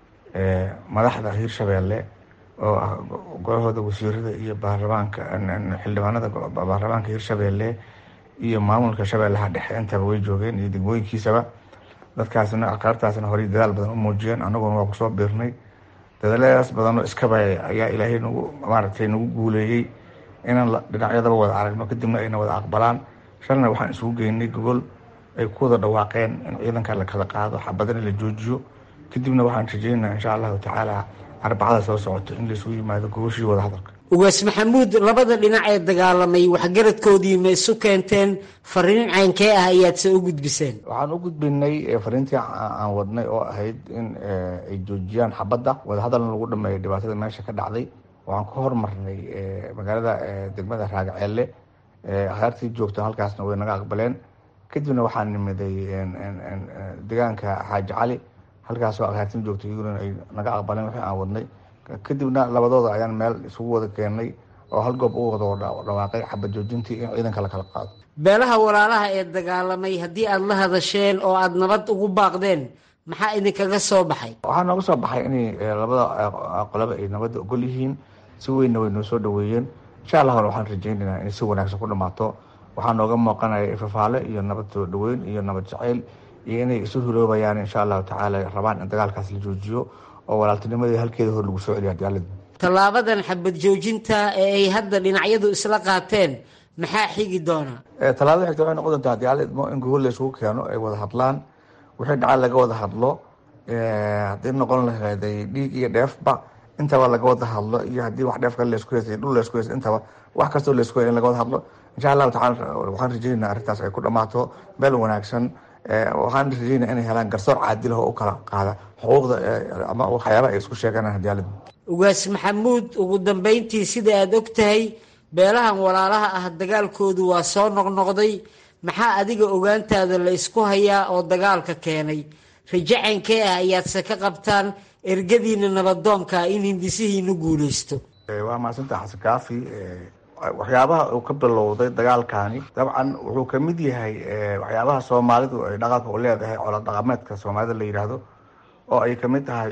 madaxda hiirshabeelle oo ah golahooda wasiirada iyo baarlamaanka xildhibaanada baarlamaanka hiirshabeelle iyo maamulka shabeellaha dhexe intaba way joogeen iyo degmooyinkiisaba dadkaasna aqaartaasna horey dadaal badan u muujiyeen annaguna waa kusoo biirnay dadaaladaas badanoo iskaba ayaa ilaahay nagu maaragtay nagu guuleeyey inaan dhinacyadaba wada aragno kadibna ayna wada aqbalaan shalna waxaan isugu geynay gogol ay ku wada dhawaaqeen in ciidanka la kala qaado xabadana la joojiyo kadibna waxaan rajeynaa insha allahu tacaala arbacada soo socoto in laisugu yimaado gogoshii wada hadalka ugaas maxamuud labada dhinac ee dagaalamay waxgaradkoodii ma isu keenteen fariin caynkee ah ayaadse u gudbiseen waxaan u gudbinay fariintii aan wadnay oo ahayd in ay joojiyaan xabadda wadahadalna lagu dhameeyo dhibaatada meesha ka dhacday waxaan ka hormarnay magaalada degmada raagaceelle akhaartii joogta halkaasna way naga aqbaleen kadibna waxaan nimiday deegaanka xaaji cali halkaasoo akhaartin joogta iyaguna ay naga aqbaleen wixii aan wadnay kadibna labadooda ayaan meel isugu wada keenay oo hal goob u wada dhawaaqay xabad joojintii in ciidanka la kala qaado beelaha walaalaha ee dagaalamay haddii aada la hadasheen oo aada nabad ugu baaqdeen maxaa idinkaga soo baxay waxaa nooga soo baxay inay labada qolaba ay nabadda ogol yihiin si weynna way noo soo dhaweeyeen insha allahna waxaan rajeynaynaa inay si wanaagsan ku dhamaato waxaa nooga muuqanaya ifafaale iyo nabad soo dhaweyn iyo nabad jaceyl iyo inay isu huloobayaan insha allahu tacaala rabaan in dagaalkaas la joojiyo oo walaaltinimadii halkeeda hor lagu soo celiyo hadiyaalada tallaabadan xabad joojinta ee ay hadda dhinacyadu isla qaateen maxaa xigi doona tallaabada xigta waxay noqon doontaa hadiyaalad idmo in gogol la isugu keeno ay wada hadlaan wixii dhaca laga wada hadlo haddii noqon laheeday dhiig iyo dheefba intaba laga wada hadlo iyo haddii wax dheef kale laisku heysay dhul laisku heysay intaba wax kastoo laisku in laga wada hadlo insha allahu tacala waxaan rajeynaa arrintaas ay ku dhammaato meel wanaagsan waxaan rajeynaa inay helaan garsoor caadil oo u kala qaada xuquuqda ama waxyaabaha ay isku sheeganaan hadiyaalada ugaas maxamuud ugu dambeyntii sida aada og tahay beelahan walaalaha ah dagaalkoodu waa soo noqnoqday maxaa adiga ogaantaada la isku hayaa oo dagaalka keenay rajacankee ah ayaadse ka qabtaan ergadiina nabadoonka in hindisihiinu guuleysto waa mahadsantaha xasan kaafi waxyaabaha uu ka bilowday dagaalkani dabcan wuxuu kamid yahay waxyaabaha soomaalidu ay dhaqanka u leedahay colo dhaqameedka soomaalida la yidhaahdo oo ay kamid tahay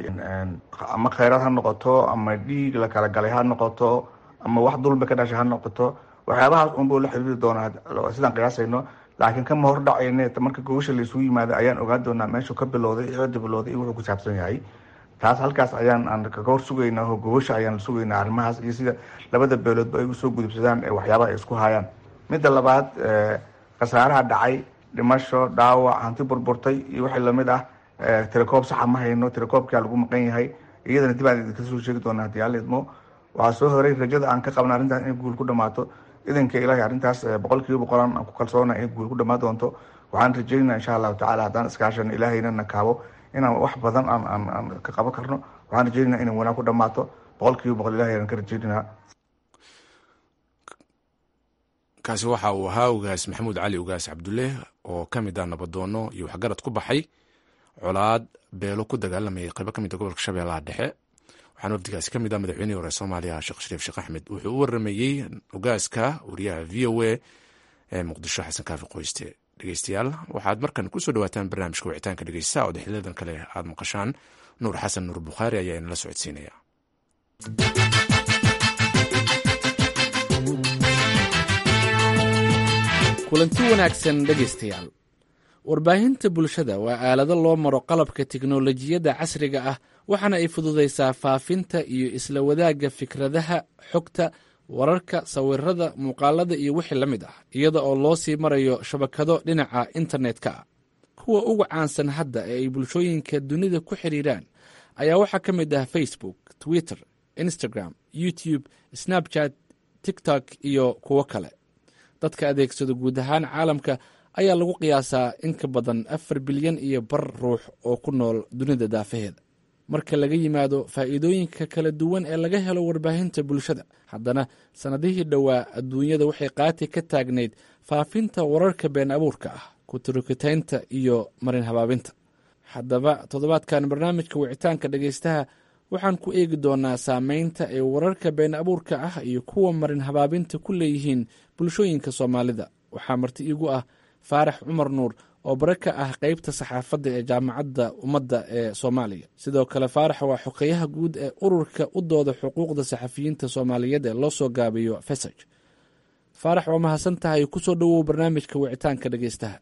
ama kheyraad ha noqoto ama dhiig la kala galay ha noqoto ama wax dulmi ka dhashay ha noqoto waxyaabahaas unbuu la xiriiri doonaa sidaan qiyaasayno laakiin kama hor dhacayne marka gogasha laisugu yimaado ayaan ogaan doonaa meeshuu ka bilowday cidda bilowday iyo wuxuu ku saabsan yahay taas halkaas ayaan aan kaga hor sugaynaa oo gogasha ayaan sugaynaa arrimahaas iyo sida labada beeloodba ay usoo gudubsadaan ee waxyaabaha ay isku hayaan midda labaad khasaaraha dhacay dhimasho dhaawac hanti burburtay iyo wixii lamid ah tirakoob saxa ma hayno tirakoobkaa lagu maqan yahay iyadana dib aan idinka soo sheegi doonaa hadii alla idmo waxaa soo horay rajada aan ka qabna arrintaas inay guul ku dhamaato idanka ilaahay arrintaas boqol kiiba boqolan aan ku kalsoona inay guul ku dhamaan doonto waxaan rajeynaa insha allahu tacala haddaan iskaashano ilaahayna na kaabo inaan wax badan aan aan aan ka qaban karno waxaan rajeynaa inay wanaag ku dhamaato boqol kiiba boqol ilahay aan ka rajeynaa kaasi waxa uu ahaa ugaas maxamuud cali ugaas cabdulle oo ka mid ah nabadoono iyo waxgarad ku baxay colaad beelo ku dagaalamayay qaybo ka mid a gobolka shabeellaha dhexe waxaana wafdigaasi ka mid ah madaxweynihii hore soomaaliya sheekh shariif sheekh axmed wuxuu u waramayey ogaaska wariyaha v o a ee muqdisho xasan kaafi qoyste dhegeystayaal waxaad markan kusoo dhawaataan barnaamijka wicitaanka dhegeysta oo xiliyadan kale aad maqashaan nuur xasan nuur bukhaari ayaa inala socodsiinaya kulanti wanaagsan dhegaystayaal warbaahinta bulshada waa aalado loo maro qalabka tiknolojiyadda casriga ah waxaana ay fududaysaa faafinta iyo isla wadaagga fikradaha xogta wararka sawirada muuqaalada iyo wixii la mid ah iyada oo loo sii marayo shabakado dhinaca internetka ah kuwa ugu caansan hadda ee ay bulshooyinka dunida ku xidhiiraan ayaa waxaa ka mid ah facebook twitter instagram youtube snapchat tiktok iyo kuwo kale dadka adeegsado guud ahaan caalamka ayaa lagu qiyaasaa in ka badan afar bilyan iyo bar ruux oo ku nool dunida daafaheeda marka laga yimaado faa'iidooyinka kala duwan ee laga helo warbaahinta bulshada haddana sannadihii dhowaa adduunyada waxay qaati ka taagnayd faafinta wararka been abuurka ah kuturukitaynta iyo marin habaabinta haddaba toddobaadkan barnaamijka wicitaanka dhegaystaha waxaan ku eegi doonaa saameynta ay wararka been abuurka ah iyo kuwa marin habaabinta ku leeyihiin bulshooyinka soomaalida waxaa marti iigu ah faarax cumar nuur oo bare ka ah qeybta saxaafadda ee jaamacadda ummadda ee soomaaliya sidoo kale faarax waa xogeyaha guud ee ururka u dooda xuquuqda saxafiyiinta soomaaliyeed ee loo soo gaabiyo fesaj faarax waa mahadsan tahay kusoo dhowow barnaamijka wicitaanka dhegeystaha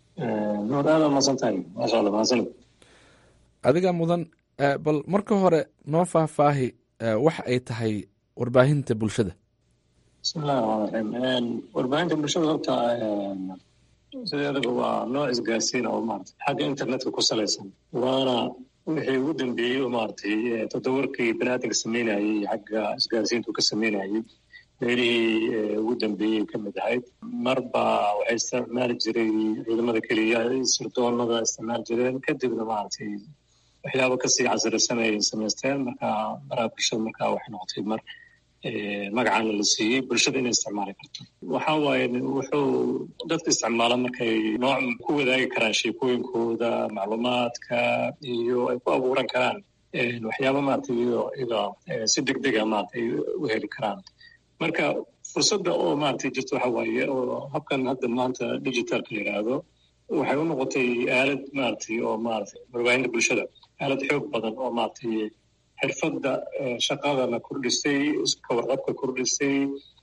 adiga mudan bal marka hore noo faahfaahi waxa ay tahay warbaahinta bulshada bismillahi raxmaan raxiim warbaahinta bulshada horta sideedaba waa nooc isgaarsiin oo maarata xagga internetka ku salaysan waana wixii ugu dambeeyey oo maaragtay toddobarkii baniaadamka sameynayey xagga isgaarsiintu ka sameynayey meelihii ugu dambeeyey ka mid ahayd marba waxay isticmaali jiray ciidamada keliya sirdoonada isticmaali jireen kadibna maaragtay waxyaaba kasii casrisan ay samaysteen marka baraha bulshada marka waxay noqotay mar magacaana la siiyey bulshada inay isticmaali karto waxa waaye wuxuu dadka isticmaala markay nooc ku wadaagi karaan sheekooyinkooda macluumaadka iyo ay ku abuuran karaan waxyaaba maaragtay iyadoo si degdega maaragtay u heli karaan marka fursadda oo maaragtay jirto waxa waaye oo habkan hadda maanta digitalka la yidhaahdo waxay u noqotay aalad maaragtay oo maaragtay warbaahinta bulshada aalad xoog badan oo maaragtay xirfadda shaqadana kordhisay ka warqabka kordhisay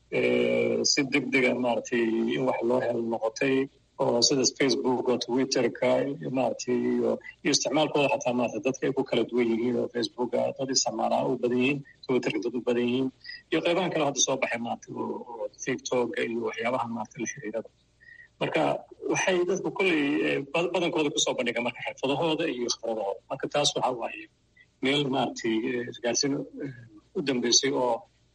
si degdega maaragtay in wax loo helo noqotay oo sida facebook oo twitterka maaragtay iyo iyo isticmaalkooda xataa maarata dadka ay ku kala duwan yihiin oo facebooka dad isticmaalaa u badan yihiin twitterka dad u badan yihiin iyo qaybahan kale hadda soo baxay maarata oo tiktoka iyo waxyaabaha maarata la xiriirada marka waxay dadku kolley badankooda kusoo bandhiga marka xirfadahooda iyo khibradahooda marka taas waxa waaye meel maaragtay isgaarsiin u dambeysay oo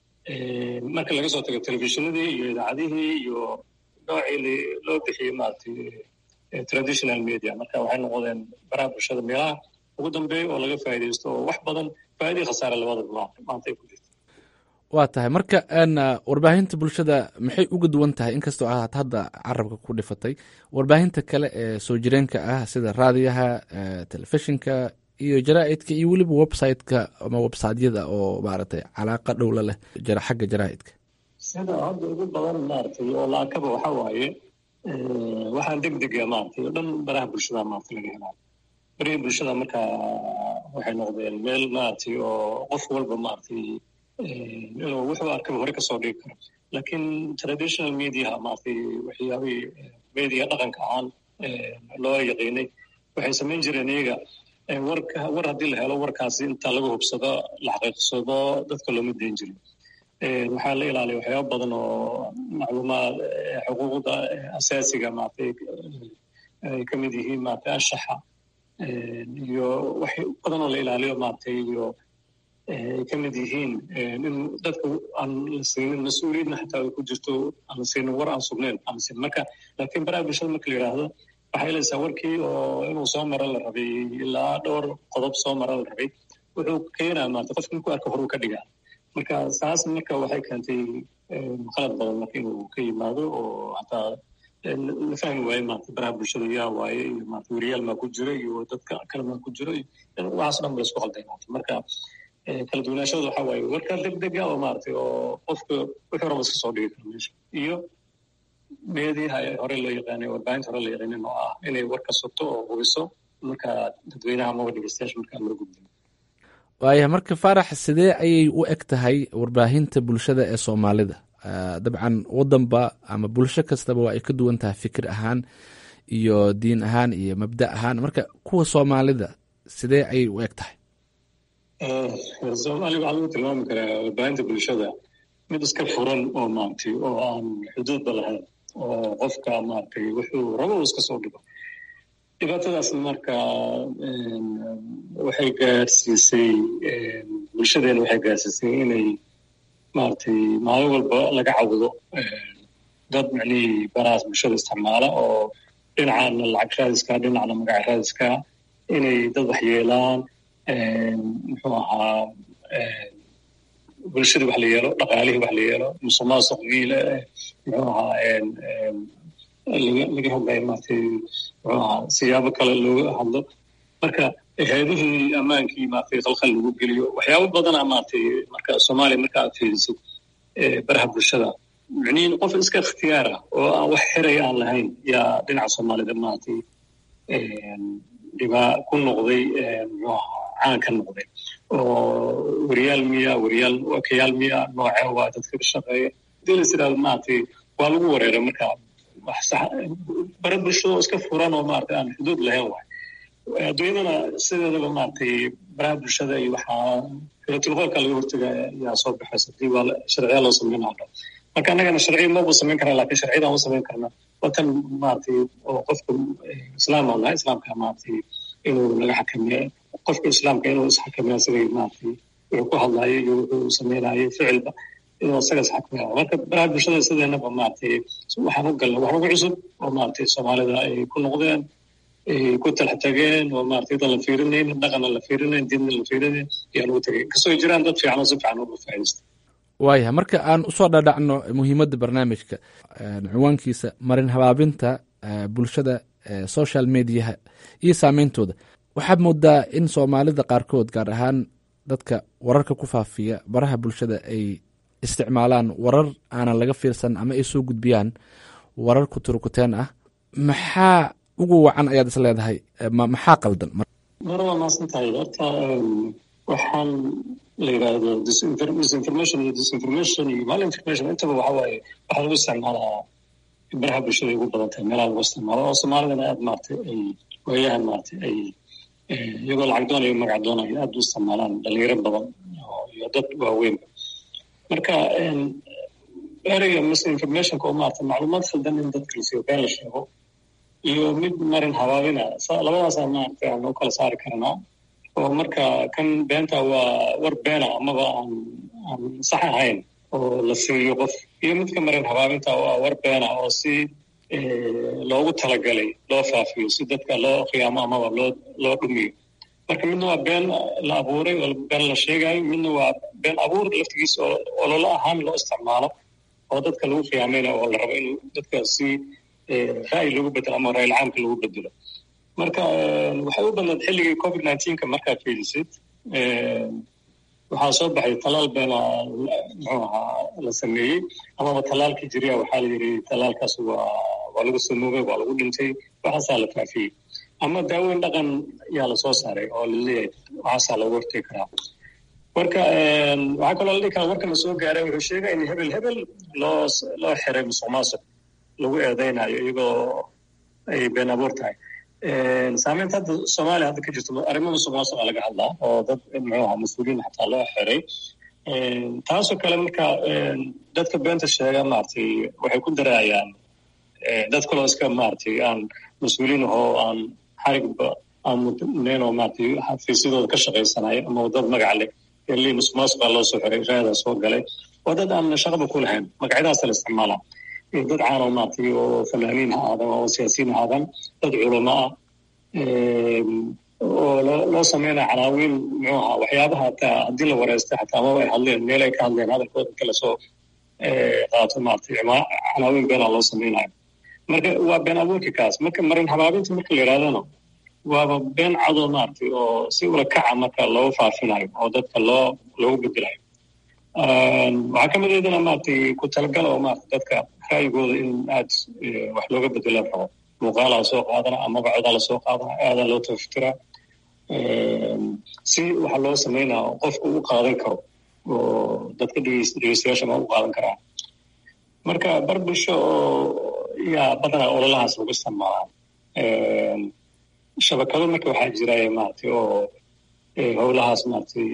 marka laga soo tago telefishinadii iyo idaacadihii iyo noocii loo bixiyey maaragtay traditional media marka waxay noqdeen baraha bulshada meelaha ugu dambeeya oo laga faa'iidaysto oo wax badan faa'iidii khasaare labadaba maanta ay ku jirto waa tahay marka warbaahinta bulshada maxay uga duwan tahay inkastoo aad hadda carabka ku dhifatay warbaahinta kale ee soo jireenka ah sida raadiyaha telefishinka iyo jaraa'idka iyo weliba websiteka ama websiteyada oo maaragtay calaaqa dhowla leh xagga jaraa'idka sida hadda ugu badan maaragtay oo laakaba waxa waaye waxaan degdega maaragtay oo dhan baraha bulshada maaragtay laga helaa barihii bulshada marka waxay noqdeen meel maaragtay oo qof walba maaragtay inuu wuxuu arkaba hore kasoo dhigi karo laakiin traditional mediaha maaragtay waxyaabihii media dhaqanka ahaan loo yaqiinay waxay samayn jireen iyaga warka war haddii la helo warkaasi inta laga hubsado la xaqiiqsado dadka looma dayn jirin waxaa la ilaaliya waxyaaba badan oo macluumaad xuquuqda asaasiga maaragtay ay ka mid yihiin maaragtay anshaxa iyo wax badan oo la ilaaliyo maaragtay iyo ay ka mid yihiin in dadka aan la siinin mas-uuliyadna xataa ay ku jirto aan la siinin war aan sugnayn aan la siinin marka laakiin baraha bulshada marka la yidhaahdo waxay leedahay warkii oo inuu soo maro la rabay ilaa dhowr qodob soo maro la rabay wuxuu keenaa maarata qofka markuu arka horuu ka dhigaa marka saas marka waxay keentay qalad badan marka inuu ka yimaado oo hataa la fahmi waaye maarata baraha bulshada yaa waaye iyo maarata weriyaal maa ku jiro iyo dadka kale maa ku jiro waxaas dhan ba la isku qalday maarata marka kala duwanaashooda waxaa waaye warka degdega oo maaragtay oo qofka wixii raba iska soo dhigi karo meesha iyo meediyaha hore loo yaqaanay warbaahinta hore loo yaqaanin oo ah inay warka sugto oo hubiso marka dadweynaha amaba dhegeystayaasha markaa mara gudbin waaya marka faarax sidee ayay u eg tahay warbaahinta bulshada ee soomaalida dabcan wadanba ama bulsho kastaba waa ay ka duwan tahay fikir ahaan iyo diin ahaan iyo mabda ahaan marka kuwa soomaalida sidee ayay u eg tahay soomaaliya waxaa lagu tilmaami karaa warbaahinta bulshada mid iska furan oo maaragtay oo aan xuduudba lahayn oo qofka maaragtay wuxuu rabo uu iska soo dhigo dhibaatadaas marka waxay gaarsiisay bulshadeena waxay gaarsiisay inay maaragtay maalin walba laga cawdo dad micnihii barahaas bulshada isticmaala oo dhinacana lacag raadiska dhinacna magaca raadiska inay dad wax yeelaan muxuu ahaa bulshadii wax la yeelo dhaqaalihii wax la yeelo musuqmaasuq miile muxuu ahaa laga hadlayo maaragtay muxuu ahaa siyaabo kale looga hadlo marka hay-adihii ammaankii maaragtay khalkhal lagu geliyo waxyaabo badana maaragtay marka soomaaliya marka aad fiirisid baraha bulshada micnihin qof iska ikhtiyaara oo aan wax xiraya aan lahayn yaa dhinaca soomaalida maaragtay dhibaa ku noqday muxuu ahaa caan ka noqday oo wariyaal miya wariyaal wakayaal miya noocee waa dadka ka shaqeeya hadii la yidhahdo maaragtay waa lagu wareeray marka wax sax bara bulshada oo iska furan oo maaragtay aan xuduud lahayn waay adduunyadana sideedaba maaragtay baraha bulshada iyo waxaa filatulqoolka laga hortaga yaa soo baxaysa hadii waa sharciya loo sameynaa dhan marka annagana sharciya maba samayn karna lakin sharciyadaan u samayn karna watan maaragtay oo qofka islaam aan nahay islaamka maaragtay inuu naga xakameeyo qofka islaamka inuu isxakameeyo asagay maaragtay wuxuu ku hadlaayo iyo wuxuu samaynayo ficilba inuu asaga isxakameeyo marka baraha bulshada sideenaba maaragtay waxaan u galna wax ugu cusub oo maaragtay soomaalida ay ku noqdeen ay ku talax tageen oo maaragtay dan la fiirinayn dhaqanna la fiirinayn diinna la fiirinayn ayaa lagu tagay kastoo jiraan dad fiican oo si fiican uga faa'iidaysta waayahay marka aan usoo dhadhacno muhiimadda barnaamijka ciwaankiisa marin habaabinta bulshada social mediaha iyo saameyntooda waxaad moodaa in soomaalida qaarkood gaar ahaan dadka wararka ku faafiya baraha bulshada ay isticmaalaan warar aanan laga fiirsan ama ay soo gudbiyaan warar kuturukuteen ah maxaa ugu wacan ayaad is leedahay maxaa qaldan mar waa maasan tahay horta waxaan la yidhaahdo disinformation iyo disinformation iyo malinformation intaba waxa waaye waxaa lagu isticmaalaa baraha bulshada ay ugu badan tahay meelaha lagu isticmaalo oo soomaalidana aad maaragtay ay waayahan maaragtay ay iyagoo lacag doonayo magac doonayo aad u isticmaalaan dhalinyaro badan iyo dad waaweynba marka ereyga misinformationka oo maaragtay macluumaad khaldan in dadka la siiyo been la sheego iyo mid marin habaabina labadaasaa maaragtay aan u kala saari karnaa oo marka kan beenta waa war beena amaba aan aan sax ahayn oo la siiyo qof iyo midka marin habaabinta oo ah war beena oo si loogu talagalay loo faafiyo si dadka loo qiyaamo amaba loo loo dhumiyo marka midna waa been la abuuray oo been la sheegayo midna waa been abuur laftigiisa oo ololo ahaan loo isticmaalo oo dadka lagu qiyaamaynayo oo la rabo in dadka si ra'yi lagu bedelo ama ra'yil caamka lagu bedelo marka waxay u badnaed xilligii covid nineteenka markaad fiirisid waxaa soo baxay talaal beena muxuu ahaa la sameeyey amaba talaalkii jiriya waxaa la yidhi talaalkaas waa waa lagu samoobay waa lagu dhintay waxaasaa la faafiyey ama daaweyn dhaqan yaa lasoo saaray oo laleeyahay waxaasaa loogu hortegi karaa marka waxaa kaloo la dhihi karaa marka la soo gaaray wuxuu sheegay in hebel hebel loo loo xiray musuq maasuq lagu eedeynayo iyagoo ay been abuur tahay saameynta hadda soomaaliya hadda ka jirto arrimo musuq maasuqa laga hadlaa oo dad muxuu ahaa mas-uuliyiin xataa loo xiray taasoo kale marka dadka beenta sheega maaragtay waxay ku daraayaan dad kaloo iska maaragtay aan mas-uuliyiin ahoo aan xarigba aan mudnayn oo maaragtay xafiisyadooda ka shaqaysanayo ama dad magac leh eli musuq maasuqa loo soo xiray raadaa soo galay waa dad aan shaqaba ku lahayn magacyadaasa la isticmaalaa dad caano maaragtay oo fanaaniin ha aadan oo siyaasiyiin ha aadan dad culamo ah oo loo loo sameynaya canaawiin muxuu ahaa waxyaabaha hataa haddii la wareystay xataa amaba ay hadleen meel ay ka hadleen hadalkooda inta lasoo qaato maaragtay canaawiin beenaa loo sameynayo marka waa been abuurka kaas marka marin habaabinta marka la yidhahdana waaba been cadoo maaragtay oo si ula kaca marka loo faafinayo oo dadka loo loogu bedelayo waxaa ka mid aydana maaragtay ku talagal oo maarata dadka ra'yigooda in aad wax looga bedela rabo muuqaalaa soo qaadana ama magacodaa lasoo qaadana aadaa loo tafafiraa si waxaa loo samaynaa qofku u qaadan karo oo dadka dhegeystayaasha ma u qaadan karaa marka bar bulsho oo yaa badanaa ololahaas lagu isticmaalaa shabakado marka waxaa jira maaragtay oo howlahaas maaragtay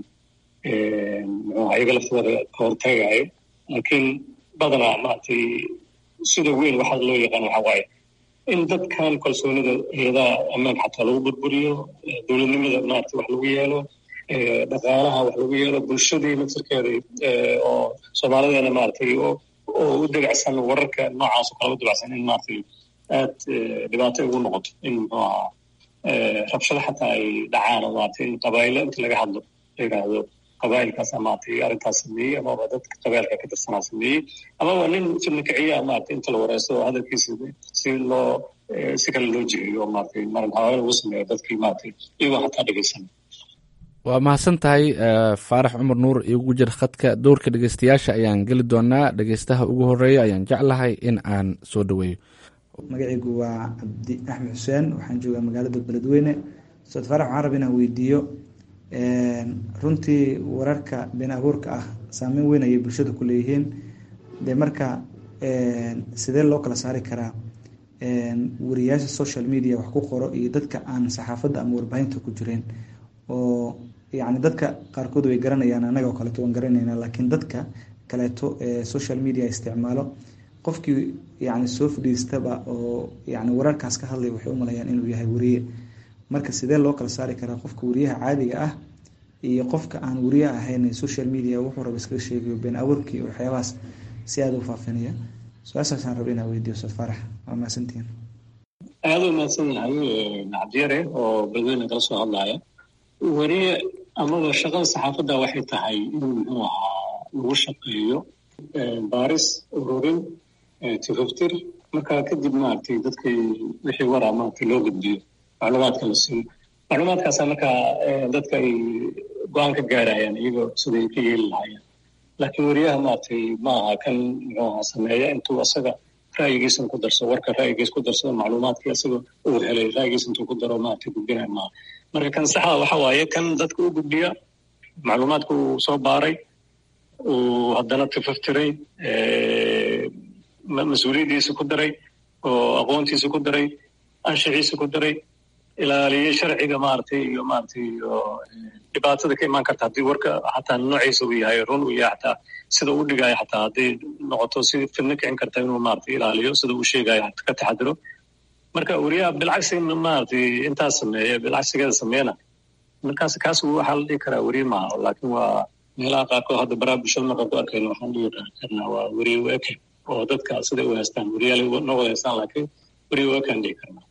muxuu iyaga laftooda ka hortagayo laakiin badanaa maaragtay sida weyn waxaa loo yaqaan waxaa waaye in dadkan kalsoonida eedaa ammaan xataa lagu burburiyo dowladnimada maaragtay wax lagu yeelo dhaqaalaha wax lagu yeelo bulshadii naftirkeeda oo soomaalideena maaragtay oo u degacsan wararka noocaas oo kale u debacsan in maaragtay aad dhibaato ugu noqoto in muxuu ahaa rabshado xataa ay dhacaan oo maaragtay in qabaa'ilo inta laga hadlo la yidhaahdo qabaa'ilkaasa maaragtay arrintaas sameeyey amaba dadka qabaa'ilka ka tirsanaa sameeyey amaba nin fidna kiciya maaragtay inta la wareysto oo hadalkiisa si loo si kale loo jiheeyo maaragtay marin hawaale lagu sameeyo dadkii maaragtay iyagoo xataa dhegeysan waa mahadsan tahay faarax cumar nuur igu jir khadka dowrka dhegeystayaasha ayaan geli doonaa dhegeystaha ugu horeeya ayaan jeclahay in aan soo dhaweeyo magacaygu waa cabdi axmed xuseen waxaan joogaa magaalada beledweyne ustaad faarax waxaan raba inaan weydiiyo runtii wararka been abuurka ah saameyn weyn ayay bulshada ku leeyihiin dee marka sidee loo kala saari karaa wariyaasha social media wax ku qoro iyo dadka aan saxaafadda ama warbaahinta ku jireen oo yacni dadka qaarkood way garanayaan annaga oo kaleeto waan garanaynaa laakiin dadka kaleeto ee social media isticmaalo qofkii yacni soo fadhiistaba oo yacni wararkaas ka hadlaya waxay u malayaan inuu yahay wariye marka sidee loo kala saari karaa qofka wariyaha caadiga ah iyo qofka aan wariye ahayn social media wuxuu raba iskaga sheegayo been abuurkii waxyaabahaas si aada u faafinaya su-aashaasaan raba inaa weydiiyo ustaad faarax waa mahadsantihiin aada u mahadsan yahay cabdiyare oo beledweyne kala soo hadlaya wariye amaba shaqada saxaafadda waxay tahay in muxuu ahaa lagu shaqeeyo baaris ururin tifaftir marka kadib maaragtay dadkii wixii waraa maaragtay loo gudbiyo macluumaadka la siiyo macluumaadkaasa marka dadka ay go-aan ka gaarayaan iyagoo siday ka yeeli lahaayeen laakiin wariyaha maaragtay ma aha kan muxuu ahaa sameeya intuu asaga ra'yigiisan ku darso warka ra'yigiis ku darsado macluumaadkii asaga uu helay ra'yigiis intuu ku daro maaragtay gudbinaya maaha marka kan saxda waxa waaye kan dadka u gudbiya macluumaadka uu soo baaray uu haddana tifaftiray mas-uuliyaddiisa ku daray oo aqoontiisa ku daray anshaxiisa ku daray ilaaliyey sharciga maaragtay iyo maaragtay iyo dhibaatada ka imaan karta haddii warka xataa noociisa uu yahay run uu yahay xataa sida uu dhigayo xataa hadday noqoto si fidno kicin karta inuu maaragtay ilaaliyo sida uu sheegayo ka taxadiro marka wariyaha bilcagsi maaragtay intaas sameeya bilcagsigeeda sameeyana markaas kaas waxaa la dhihi karaa weriye maaha laakiin waa meelaha qaarkood hadda baraa bulshada markaan ku arkayno waxaan dhihi karnaa waa weriye weke oo dadka siday u haystaan weriyaal noo wada haystaan laakiin weriye wekaan dhihi karnaa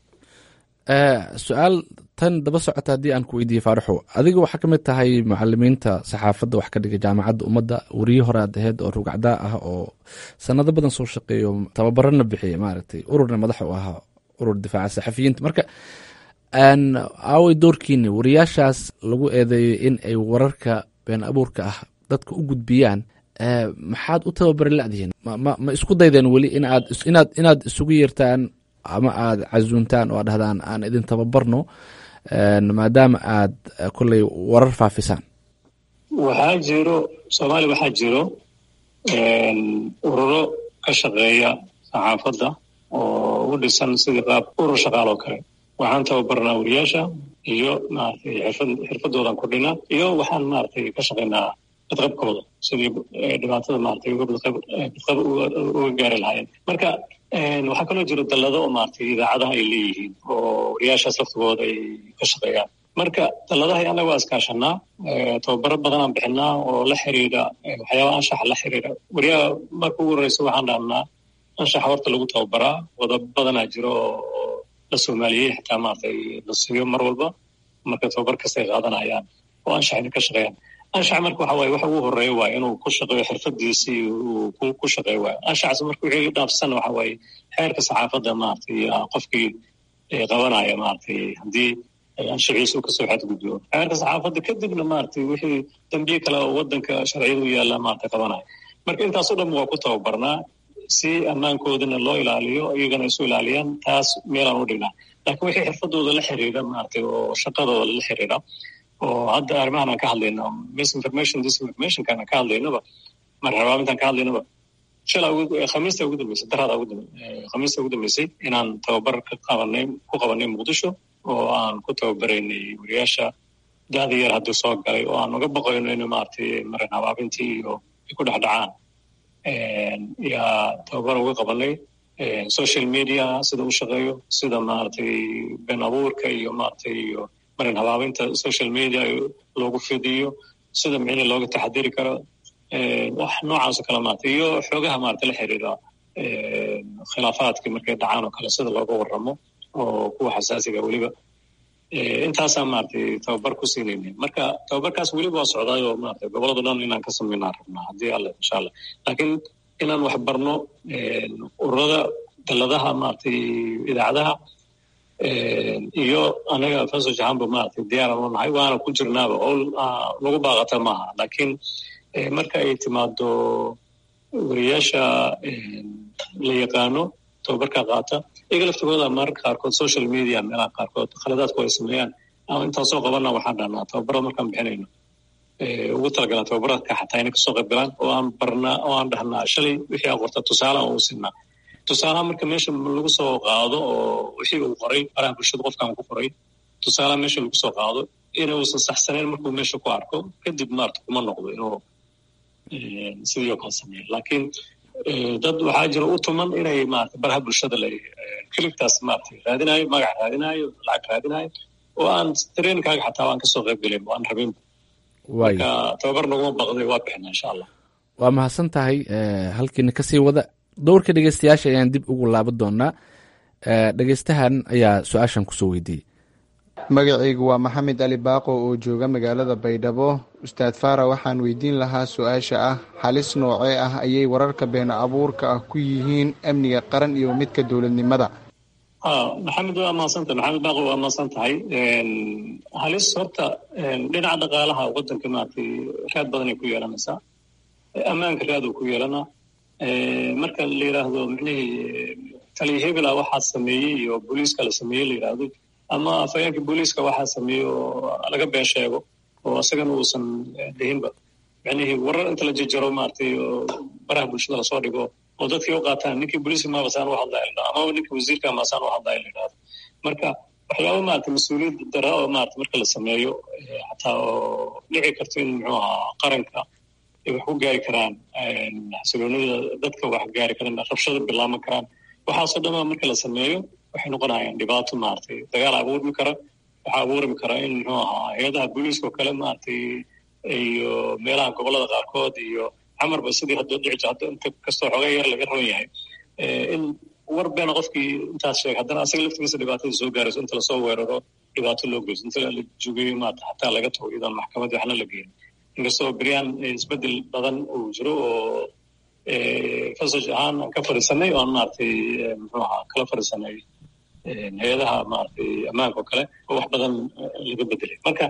su-aal tan daba socota haddii aan ku weydiiyey faaraxo adiga waxaa ka mid tahay mucalimiinta saxaafadda wax ka dhiga jaamacadda ummadda weriye hore aad aheyd oo rugacdaa ah oo sanado badan soo shaqeeyo tababarana bixiyay maaragtay ururna madax u ahaa urur difaaca saxafiyiinta marka aaway doorkiini wariyaashaas lagu eedeeyey in ay wararka been abuurka ah dadka u gudbiyaan maxaad u tababari ladihiin ma isku daydeen weli inaad inaad inaad isugu yeertaan ama aada casuuntaan oo aad dhahdaan aan idin tababarno maadaama aad kolley warar faafisaan waxaa jiro soomaaliya waxaa jiro ururo ka shaqeeya saxaafadda oo u dhisan sidii qaab urur shaqaal oo kale waxaan tababarnaa wariyaasha iyo maaragtay xirfad xirfadoodan kordhinaa iyo waxaan maaragtay ka shaqaynaa badqabkooda sidii dhibaatada maaragtay badqab uga gaari lahaayeen marka waxaa kaloo jiro dallado oo maaragtay idaacadaha ay leeyihiin oo wariyaashaas laftigooda ay ka shaqeeyaan marka dalladahay annaga waa iskaashanaa tababaro badanaan bixinaa oo la xiriira waxyaabaha anshaxa la xiriira wariyaha marka ugu horreysa waxaan dhahnaa anshaxa horta lagu tababaraa wada badanaa jiro oo la soomaaliyey xitaa maaragtay la siiyo mar walba marka tababar kastay qaadanayaan oo anshaxina ka shaqeeyaan anshax marka waxa waaye waxa ugu horeeya waaye inuu ku shaqeeyo xirfadiisii uu ku shaqeeyo waayo anshaxas marka wixii dhaafsan waxa waaye xeerka saxaafadda maaragtay qofkii qabanaya maaragtay haddii anshaxiisa uu kasoo xadgudbo xeerka saxaafadda kadibna maaragtay wixii dambiye kale oo waddanka sharciyada u yaalla maaragtay qabanaya marka intaasoo dhan waa ku tababarnaa si ammaankoodana loo ilaaliyo iyagana isu ilaaliyaan taas meelaan u dhignaa laakiin wixii xirfadooda la xiriira maaragtay oo shaqadooda la xiriira oo hadda arrimahan aan ka hadlayno misinformation disinformationkan aan ka hadlaynaba marxabaabintaan ka hadlaynaba shala khamiista ugu dambeysay daraada ugu khamiista ugu dambeysay inaan tababar ka qabanay ku qabanay muqdisho oo aan ku tababaraynay wariyaasha da-da yar haddii soo galay oo aan uga baqayno in maaragtay marin habaabintii iyo ay ku dhex dhacaan yaa tababar uga qabanay social media sida u shaqeeyo sida maaragtay been abuurka iyo maaragtay iyo marin habaabinta social media loogu fidiyo sida micni looga taxadiri karo wax noocaas oo kale maarata iyo xoogaha maarata la xiriira khilaafaadkii markay dhacaan oo kale sida looga warramo oo kuwa xasaasiga weliba intaasaan maaragtay tababar ku siinayna marka tababarkaas weliba waa socdaay oo maarata gobolada dhan inaan ka samaynaan rabnaa haddii alle insha allah laakiin inaan wax barno ururada daladaha maaragtay idaacadaha iyo anaga faso jahanba maaragtay diyaaran u nahay waana ku jirnaaba oo nagu baaqata maaha laakiin marka ay timaado wariyaasha la yaqaano tababarka qaata iyaga laftigooda mararka qaarkood social media meelaha qaarkood khaladaadku ay sameeyaan ama intaasoo qabana waxaan dhahnaa tababarada markaan bixinayno ugu talagalaan tababaradka xataa inay kasoo qayb galaan oo aan barnaa oo aan dhahnaa shalay wixii aa qorta tusaale aan u sinaa tusaalaha marka meesha lagu soo qaado oo wixii uu qoray baraha bulshada qofkaan ku qoray tusaalaha meesha lagu soo qaado inuusan saxsanayn markuu meesha ku arko kadib maarata kuma noqdo inuu sidii oo kale sameeyo laakiin dad waxaa jira u tuman inay maarata baraha bulshada la kiligtaas maarata raadinayo magac raadinayo lacag raadinayo oo aan trainkaaga xataa aan kasoo qayb gelin aan rabinba marka tababar naguma baqday waa bixina insha allah waa mahadsan tahay halkiina kasii wada dowrka dhegeystayaasha ayaan dib ugu laaban doonaa dhegeystahan ayaa su-aashan kusoo weydiiyey magacaygu waa maxamed ali baaqo oo jooga magaalada baydhabo ustaad faara waxaan weydiin lahaa su-aasha ah halis noocee ah ayay wararka been abuurka ah ku yihiin amniga qaran iyo midka dowladnimada maxamed waa mahadsantahay maxamed baaqo waa mahadsan tahay halis horta dhinaca dhaqaalaha waddanka maaragtay raad badanay ku yeelanaysaa ammaanka raad uu ku yeelanaa marka la yidhaahdo micnihii taliya hebela waxaa sameeyey iyo booliiska la sameeyey la yidhaahdo ama afhayeenka booliiska waxaa sameeyey oo laga been sheego oo isagana uusan dhihinba micnihii warar inta la jejaro maaragtay oo baraha bulshada lasoo dhigo oo dadkii u qaataan ninkii booliiska maabasaan u hadlaya la dhahdo amaba ninkii wasiirka maasaan u hadlaya la yidhahdo marka waxyaaba maarata mas-uuliyad dara oo maarata marka la sameeyo xataa oo dhici karto in muxuu ahaa qaranka ay wax ku gaari karaan xasiloonida dadka wax gaari karaan rabshada bilaaban karaan waxaasoo dhanba marka la sameeyo waxay noqonayaan dhibaato maaragtay dagaal abuurmi kara waxaa abuurmi kara in muxuu ahaa hay-adaha booliiska oo kale maaragtay iyo meelaha gobolada qaarkood iyo camarba sidii hadda dhici hadda inta kastoo xoogaa yar laga roon yahay in war beena qofkii intaas sheegay haddana asaga laftigiisa dhibaatada soo gaarayso inta lasoo weeraro dhibaato loo geyso inta la jogeeyo maarata xataa laga tago iyadoon maxkamadii waxna la geeyin inkastoo beryaan isbedel badan uu jiro oo fasaj ahaan aan ka fadhiisanay oo aan maaragtay muxuu ahaa kala fadhiisanay hay-adaha maaragtay ammaanka oo kale oo wax badan laga bedelay marka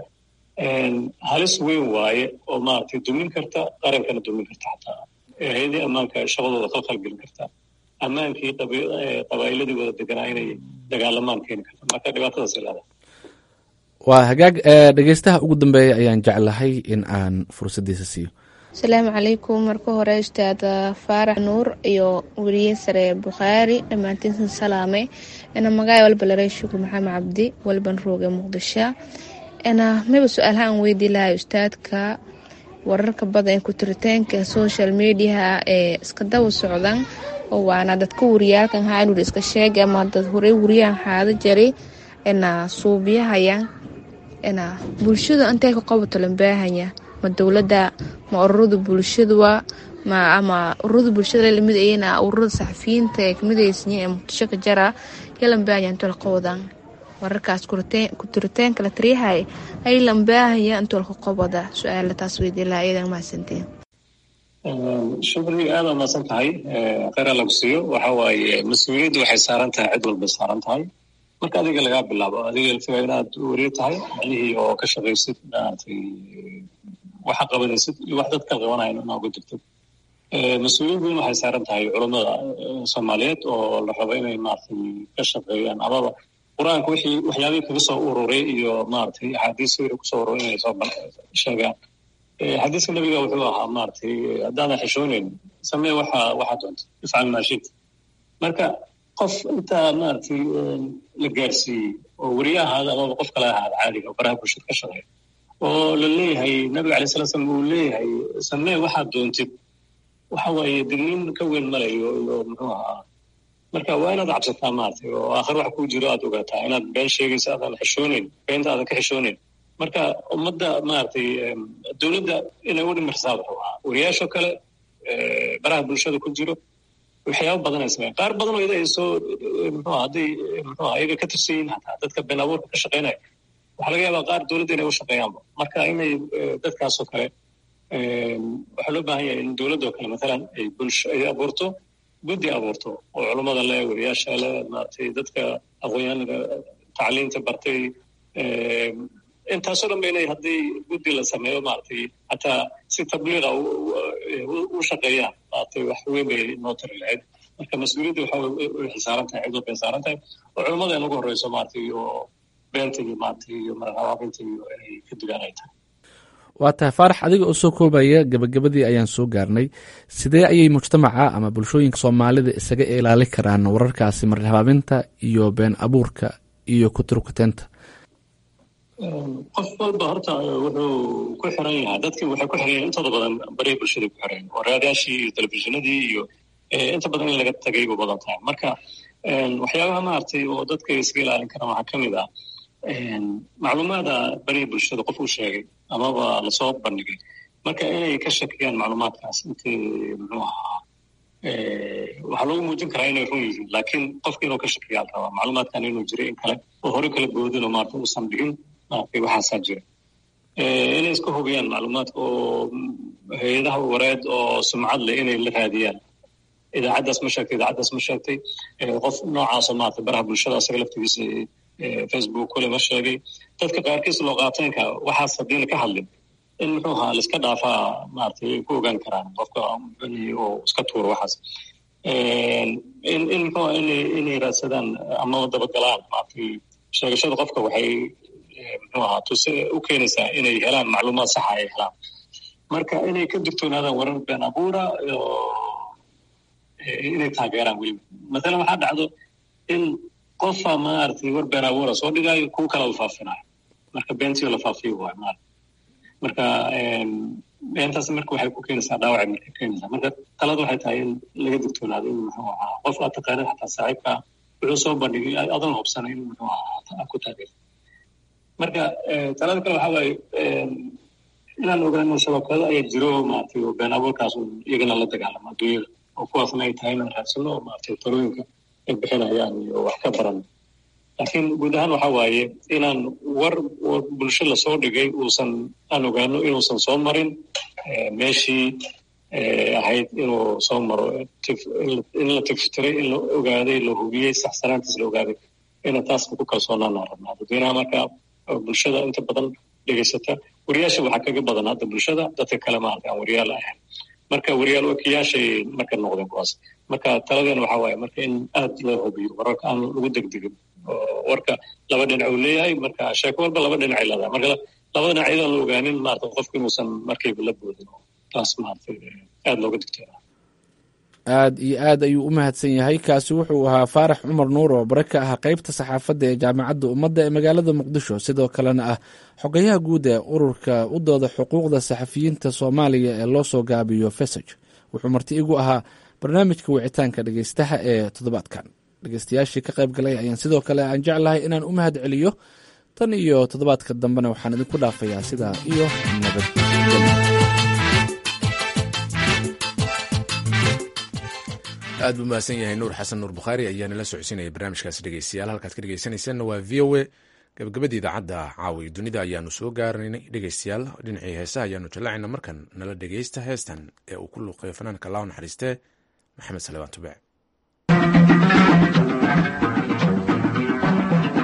halis weyn waaye oo maaragtay dumin karta qarankana dumin karta xataa hay-adihii ammaanka shaqadooda khalkhal gelin karta ammaankii qabaa'iladii wada deganaa inay dagaalamaan keeni karta marka dhibaatadaas ilaada waa hagaag dhegeystaha ugu dambeeya ayaan jeclahay in aan fursaddiisa siiyo asalaamu calaykum marka hore ustaad faarax nuur iyo weriye sare bukhaari dhammaantiinsan salaame ina magaay walba laray shukur maxamed cabdi walban rooge muqdisho ina miba su-aalaha aan weydii lahay ustaadka wararka badan ee kutiritaanka social mediaha ee iska daba socdan oo waana dadka wariyaalkan haanur iska sheegay ama dad horey wariyahan haada jari ina suubiyahayan ina bulshada intay ka qabato lambaahanya ma dowladda ma ururada bulshadua ma ama ururada bulshada lamid ayna ururada saxafiyiinta ee kamidaysanyi ee muqdisho ka jara ya lambaahanya intoo la qabadan wararkaas kutiritaanka la tariyahay ay lambaahaya intoo laka qabada su-aala taas weydii lahaa iyadan mahadsantiin shukri aad aa mahadsan tahay kheyr alla ku siiyo waxa waaye mas-uuliyaddu waxay saaran tahay cid walbay saaran tahay marka adiga lagaa bilaabo adiga laftiga inaad weriye tahay macnihii oo ka shaqaysid maaragtay waxa qabanaysid iyo wax dadka qabanayan inaa uga jirtid mas-uuliyad weyn waxay saaran tahay culammada soomaaliyeed oo la rabo inay maaragtay ka shaqeeyaan amaba qur-aanka wixii waxyaabihii kaga soo ururay iyo maaragtay axaadiis wixii kusoo ururay inay soo sheegaan xadiiska nabiga wuxuu ahaa maaragtay haddaadan xishooneyn samee waxa waxa doonta ifcal maashid marka qof intaa maaragtay la gaarsiiyey oo weriye ahaada amaba qof kale ahaada caadiga oo baraha bulshada ka shaqeeya oo la leeyahay nabiga alay sala slam uu leeyahay samee waxaad doontid waxa waaye digniin ka weyn malayo iyo muxuu ahaa marka waa inaad cabsataa maaragtay oo aakhir wax kuu jiro aad ogaataa inaad been sheegaysa aadan xishooneyn beenta aadan ka xishooneyn marka ummadda maaragtay dowladda inay u dhimirsaad rabaa wariyaashoo kale baraha bulshada ku jiro waxyaaba badan ay sameeyaan qaar badan oo iyada ay soo muxuu hadday muxuu iyaga ka tirsan yihiin hataa dadka been abuurka ka shaqeynaya waxaa laga yaabaa qaar dowladda inay u shaqeeyaanba marka inay dadkaasoo kale waxaa loo baahan yahay in dowladdoo kale matalan ay bulsho ay abuurto guddi abuurto oo culummada leh wariyaasha leh maaragtay dadka aqoonyahanada tacliinta bartay intaasoo dhan ba inay haddii guddi la sameeyo maaragtay hataa si tabliiqa u shaqeeyaan maaragtay wax weyn bay noo tari lahayd marka mas-uuliyadda waxa way xisaaran tahay cid walbay saaran tahay oo culummada in ugu horreyso maaragtay iyo beenta iyo maaragtay iyo marhabaabinta iyo inay ka dugaan ay tahay waa tahay faarax adiga oo soo koobaya gabagabadii ayaan soo gaarnay sidee ayay mujtamaca ama bulshooyinka soomaalida isaga ilaali karaan wararkaasi marhabaabinta iyo been abuurka iyo kuturkuteenta qof walba horta wuxuu ku xiran yahay dadkii waxay ku xiran yahay intooda badan barihi bulshada ku xiran oo raadaashii iyo telefishinadii iyo inta badan in laga tagay bu badan tahay marka waxyaabaha maaragtay oo dadka iskaga ilaalin karaan waxaa ka mid ah macluumaada barihi bulshada qof uu sheegay amaba lasoo bandhigay marka inay ka shakiyaan macluumaadkaas intii muxuu ahaa waxaa loogu muujin karaa inay run yihiin laakiin qofka inuu ka shakiyaa la rabaa macluumaadkan inuu jiray in kale oo hore kala boodin oo maarata uusan dhigin maaragtay waxaasaa jira inay iska hubiyaan macluumaadka oo hay-adaha wareed oo sumcad leh inay la raadiyaan idaacaddaas ma sheegtay idaacaddaas ma sheegtay qof noocaasoo maarata baraha bulshada asaga laftigiisa facebook kule ma sheegay dadka qaarkiis loo qaataynka waxaas haddiina ka hadlin in muxuu ahaa laiska dhaafaa maaragtay ay ku ogaan karaan qofka oo iska tuuro waxaas in in muxuu inay inay raadsadaan ama dabagalaan maaragtay sheegashada qofka waxay muxuu ahaa tuse u keenaysaa inay helaan macluumaad saxa ay helaan marka inay ka digtoonaadaan warar been abuura inay taageeraan weliba mathalan waxaa dhacdo in qofa maaragtay war been abuura soo dhigaayo kuwa kale la faafinayo marka beentiyo la faafiyo waay maarata marka beentaas marka waxay ku keenaysaa dhaawacay marka keenaysaa marka talada waxay tahay in laga digtoonaado in muxuu ahaa qof aad taqaanid xataa saaxiibka wuxuu soo bandhigay adoon hubsanay in muxuu ahaa ku taageerto marka talada kale waxaa waaye inaan ogaano shabakado ayaa jiro maaragtay oo been abuurkaas iyagana la dagaalamo adduunyada oo kuwaasna ay tahay inaan raadsano maaragtay talooyinka ay bixinayaan iyo wax ka baran laakiin guud ahaan waxa waaye inaan war bulsho lasoo dhigay uusan aan ogaano inuusan soo marin meeshii ahayd inuu soo maro in la tiftiray in la ogaaday la hubiyey saxsanaantiis la ogaaday ina taas ku kalsoonaanaan rabnaa dadweynaha marka bulshada inta badan dhegaysata wariyaasha waxaa kaga badan hadda bulshada dadka kale maarata aan wariyaal ahayn marka wariyaal wakiyaashay marka noqdeen kuwaas marka taladeena waxaa waaye marka in aad loo hubiyo wararka aan lagu degdegin warka laba dhinac uu leeyahay marka sheeko walba laba dhinacay leedahay marka laba dhinac iyadaan la ogaanin maarata qofku inuusan markayba la boodin taas maarata aad looga digtoona aad iyo aad ayuu u mahadsan yahay kaasi wuxuu ahaa faarax cumar nuur oo bare ka ah qeybta saxaafadda ee jaamacadda ummadda ee magaalada muqdisho sidoo kalena ah xogayaha guud ee ururka u dooda xuquuqda saxafiyiinta soomaaliya ee loo soo gaabiyo fesaj wuxuu marti igu ahaa barnaamijka wicitaanka dhegeystaha ee toddobaadkan dhegeystayaashii ka qayb galay ayaan sidoo kale aan jeclahay inaan u mahad celiyo tan iyo toddobaadka dambena waxaan idinku dhaafayaa sidaa iyo nabadgelyo aad buu mahadsan yahay nuur xasan nuur bukhaari ayaa nala socodsiinaya barnaamijkaas dhegeystayaal halkaad ka dhegeysanaysaanna waa v o a gabagabadii idaacadda caawi dunida ayaanu soo gaaranay dhegeystayaal dhinacii heesaha ayaanu jallacayna markan nala dhegeysta heestan ee uu ku luuqeeyo fanaanka laaw naxariistee maxamed salebaan tube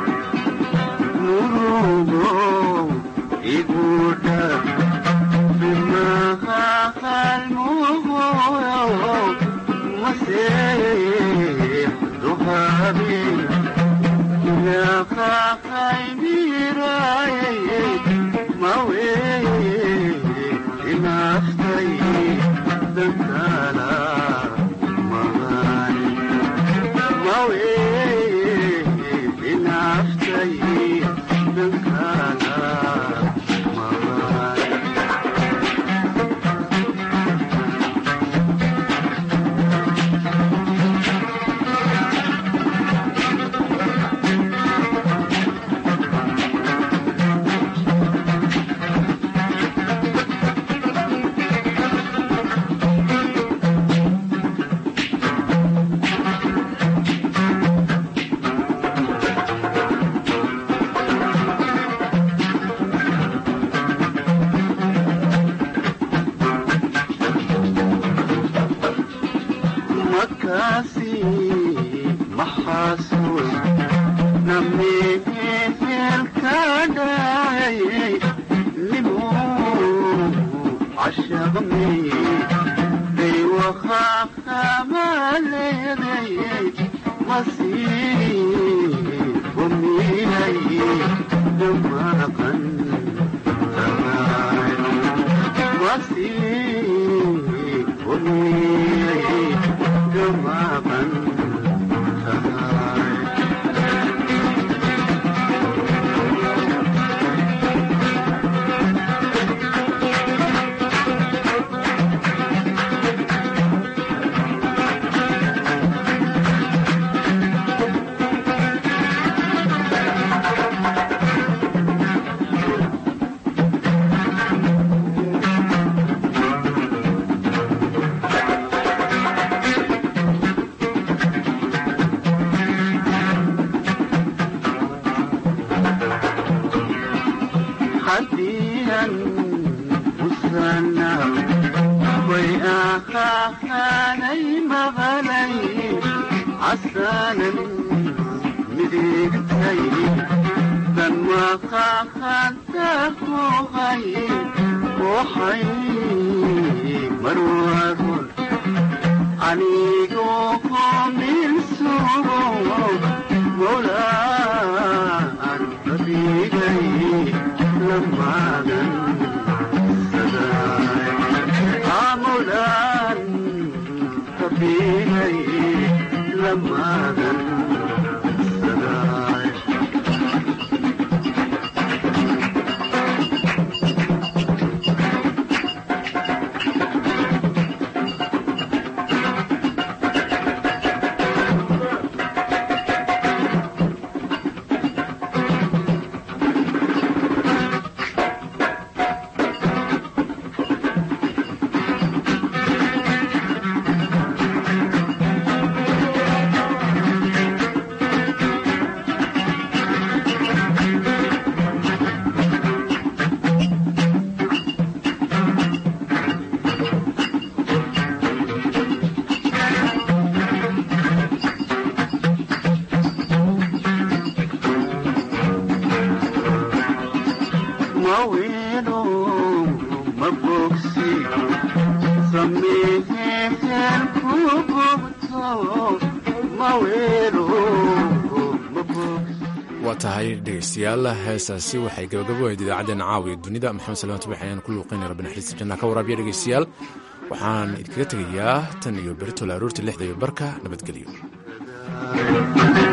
waa tahay dhegeystayaal heesaasi waxay gabagabo ahayd idaacaddeenna caawiya dunida maxamed salmaan tubax ayaan ku luuqaynaya rabbi naxariista janna ka waraabiya dhegeystayaal waxaan idinkaga tegayaa tan iyo beritola aroorta lixda iyo barka nabadgelyo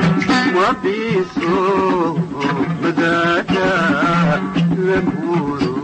wabiso madada lamuro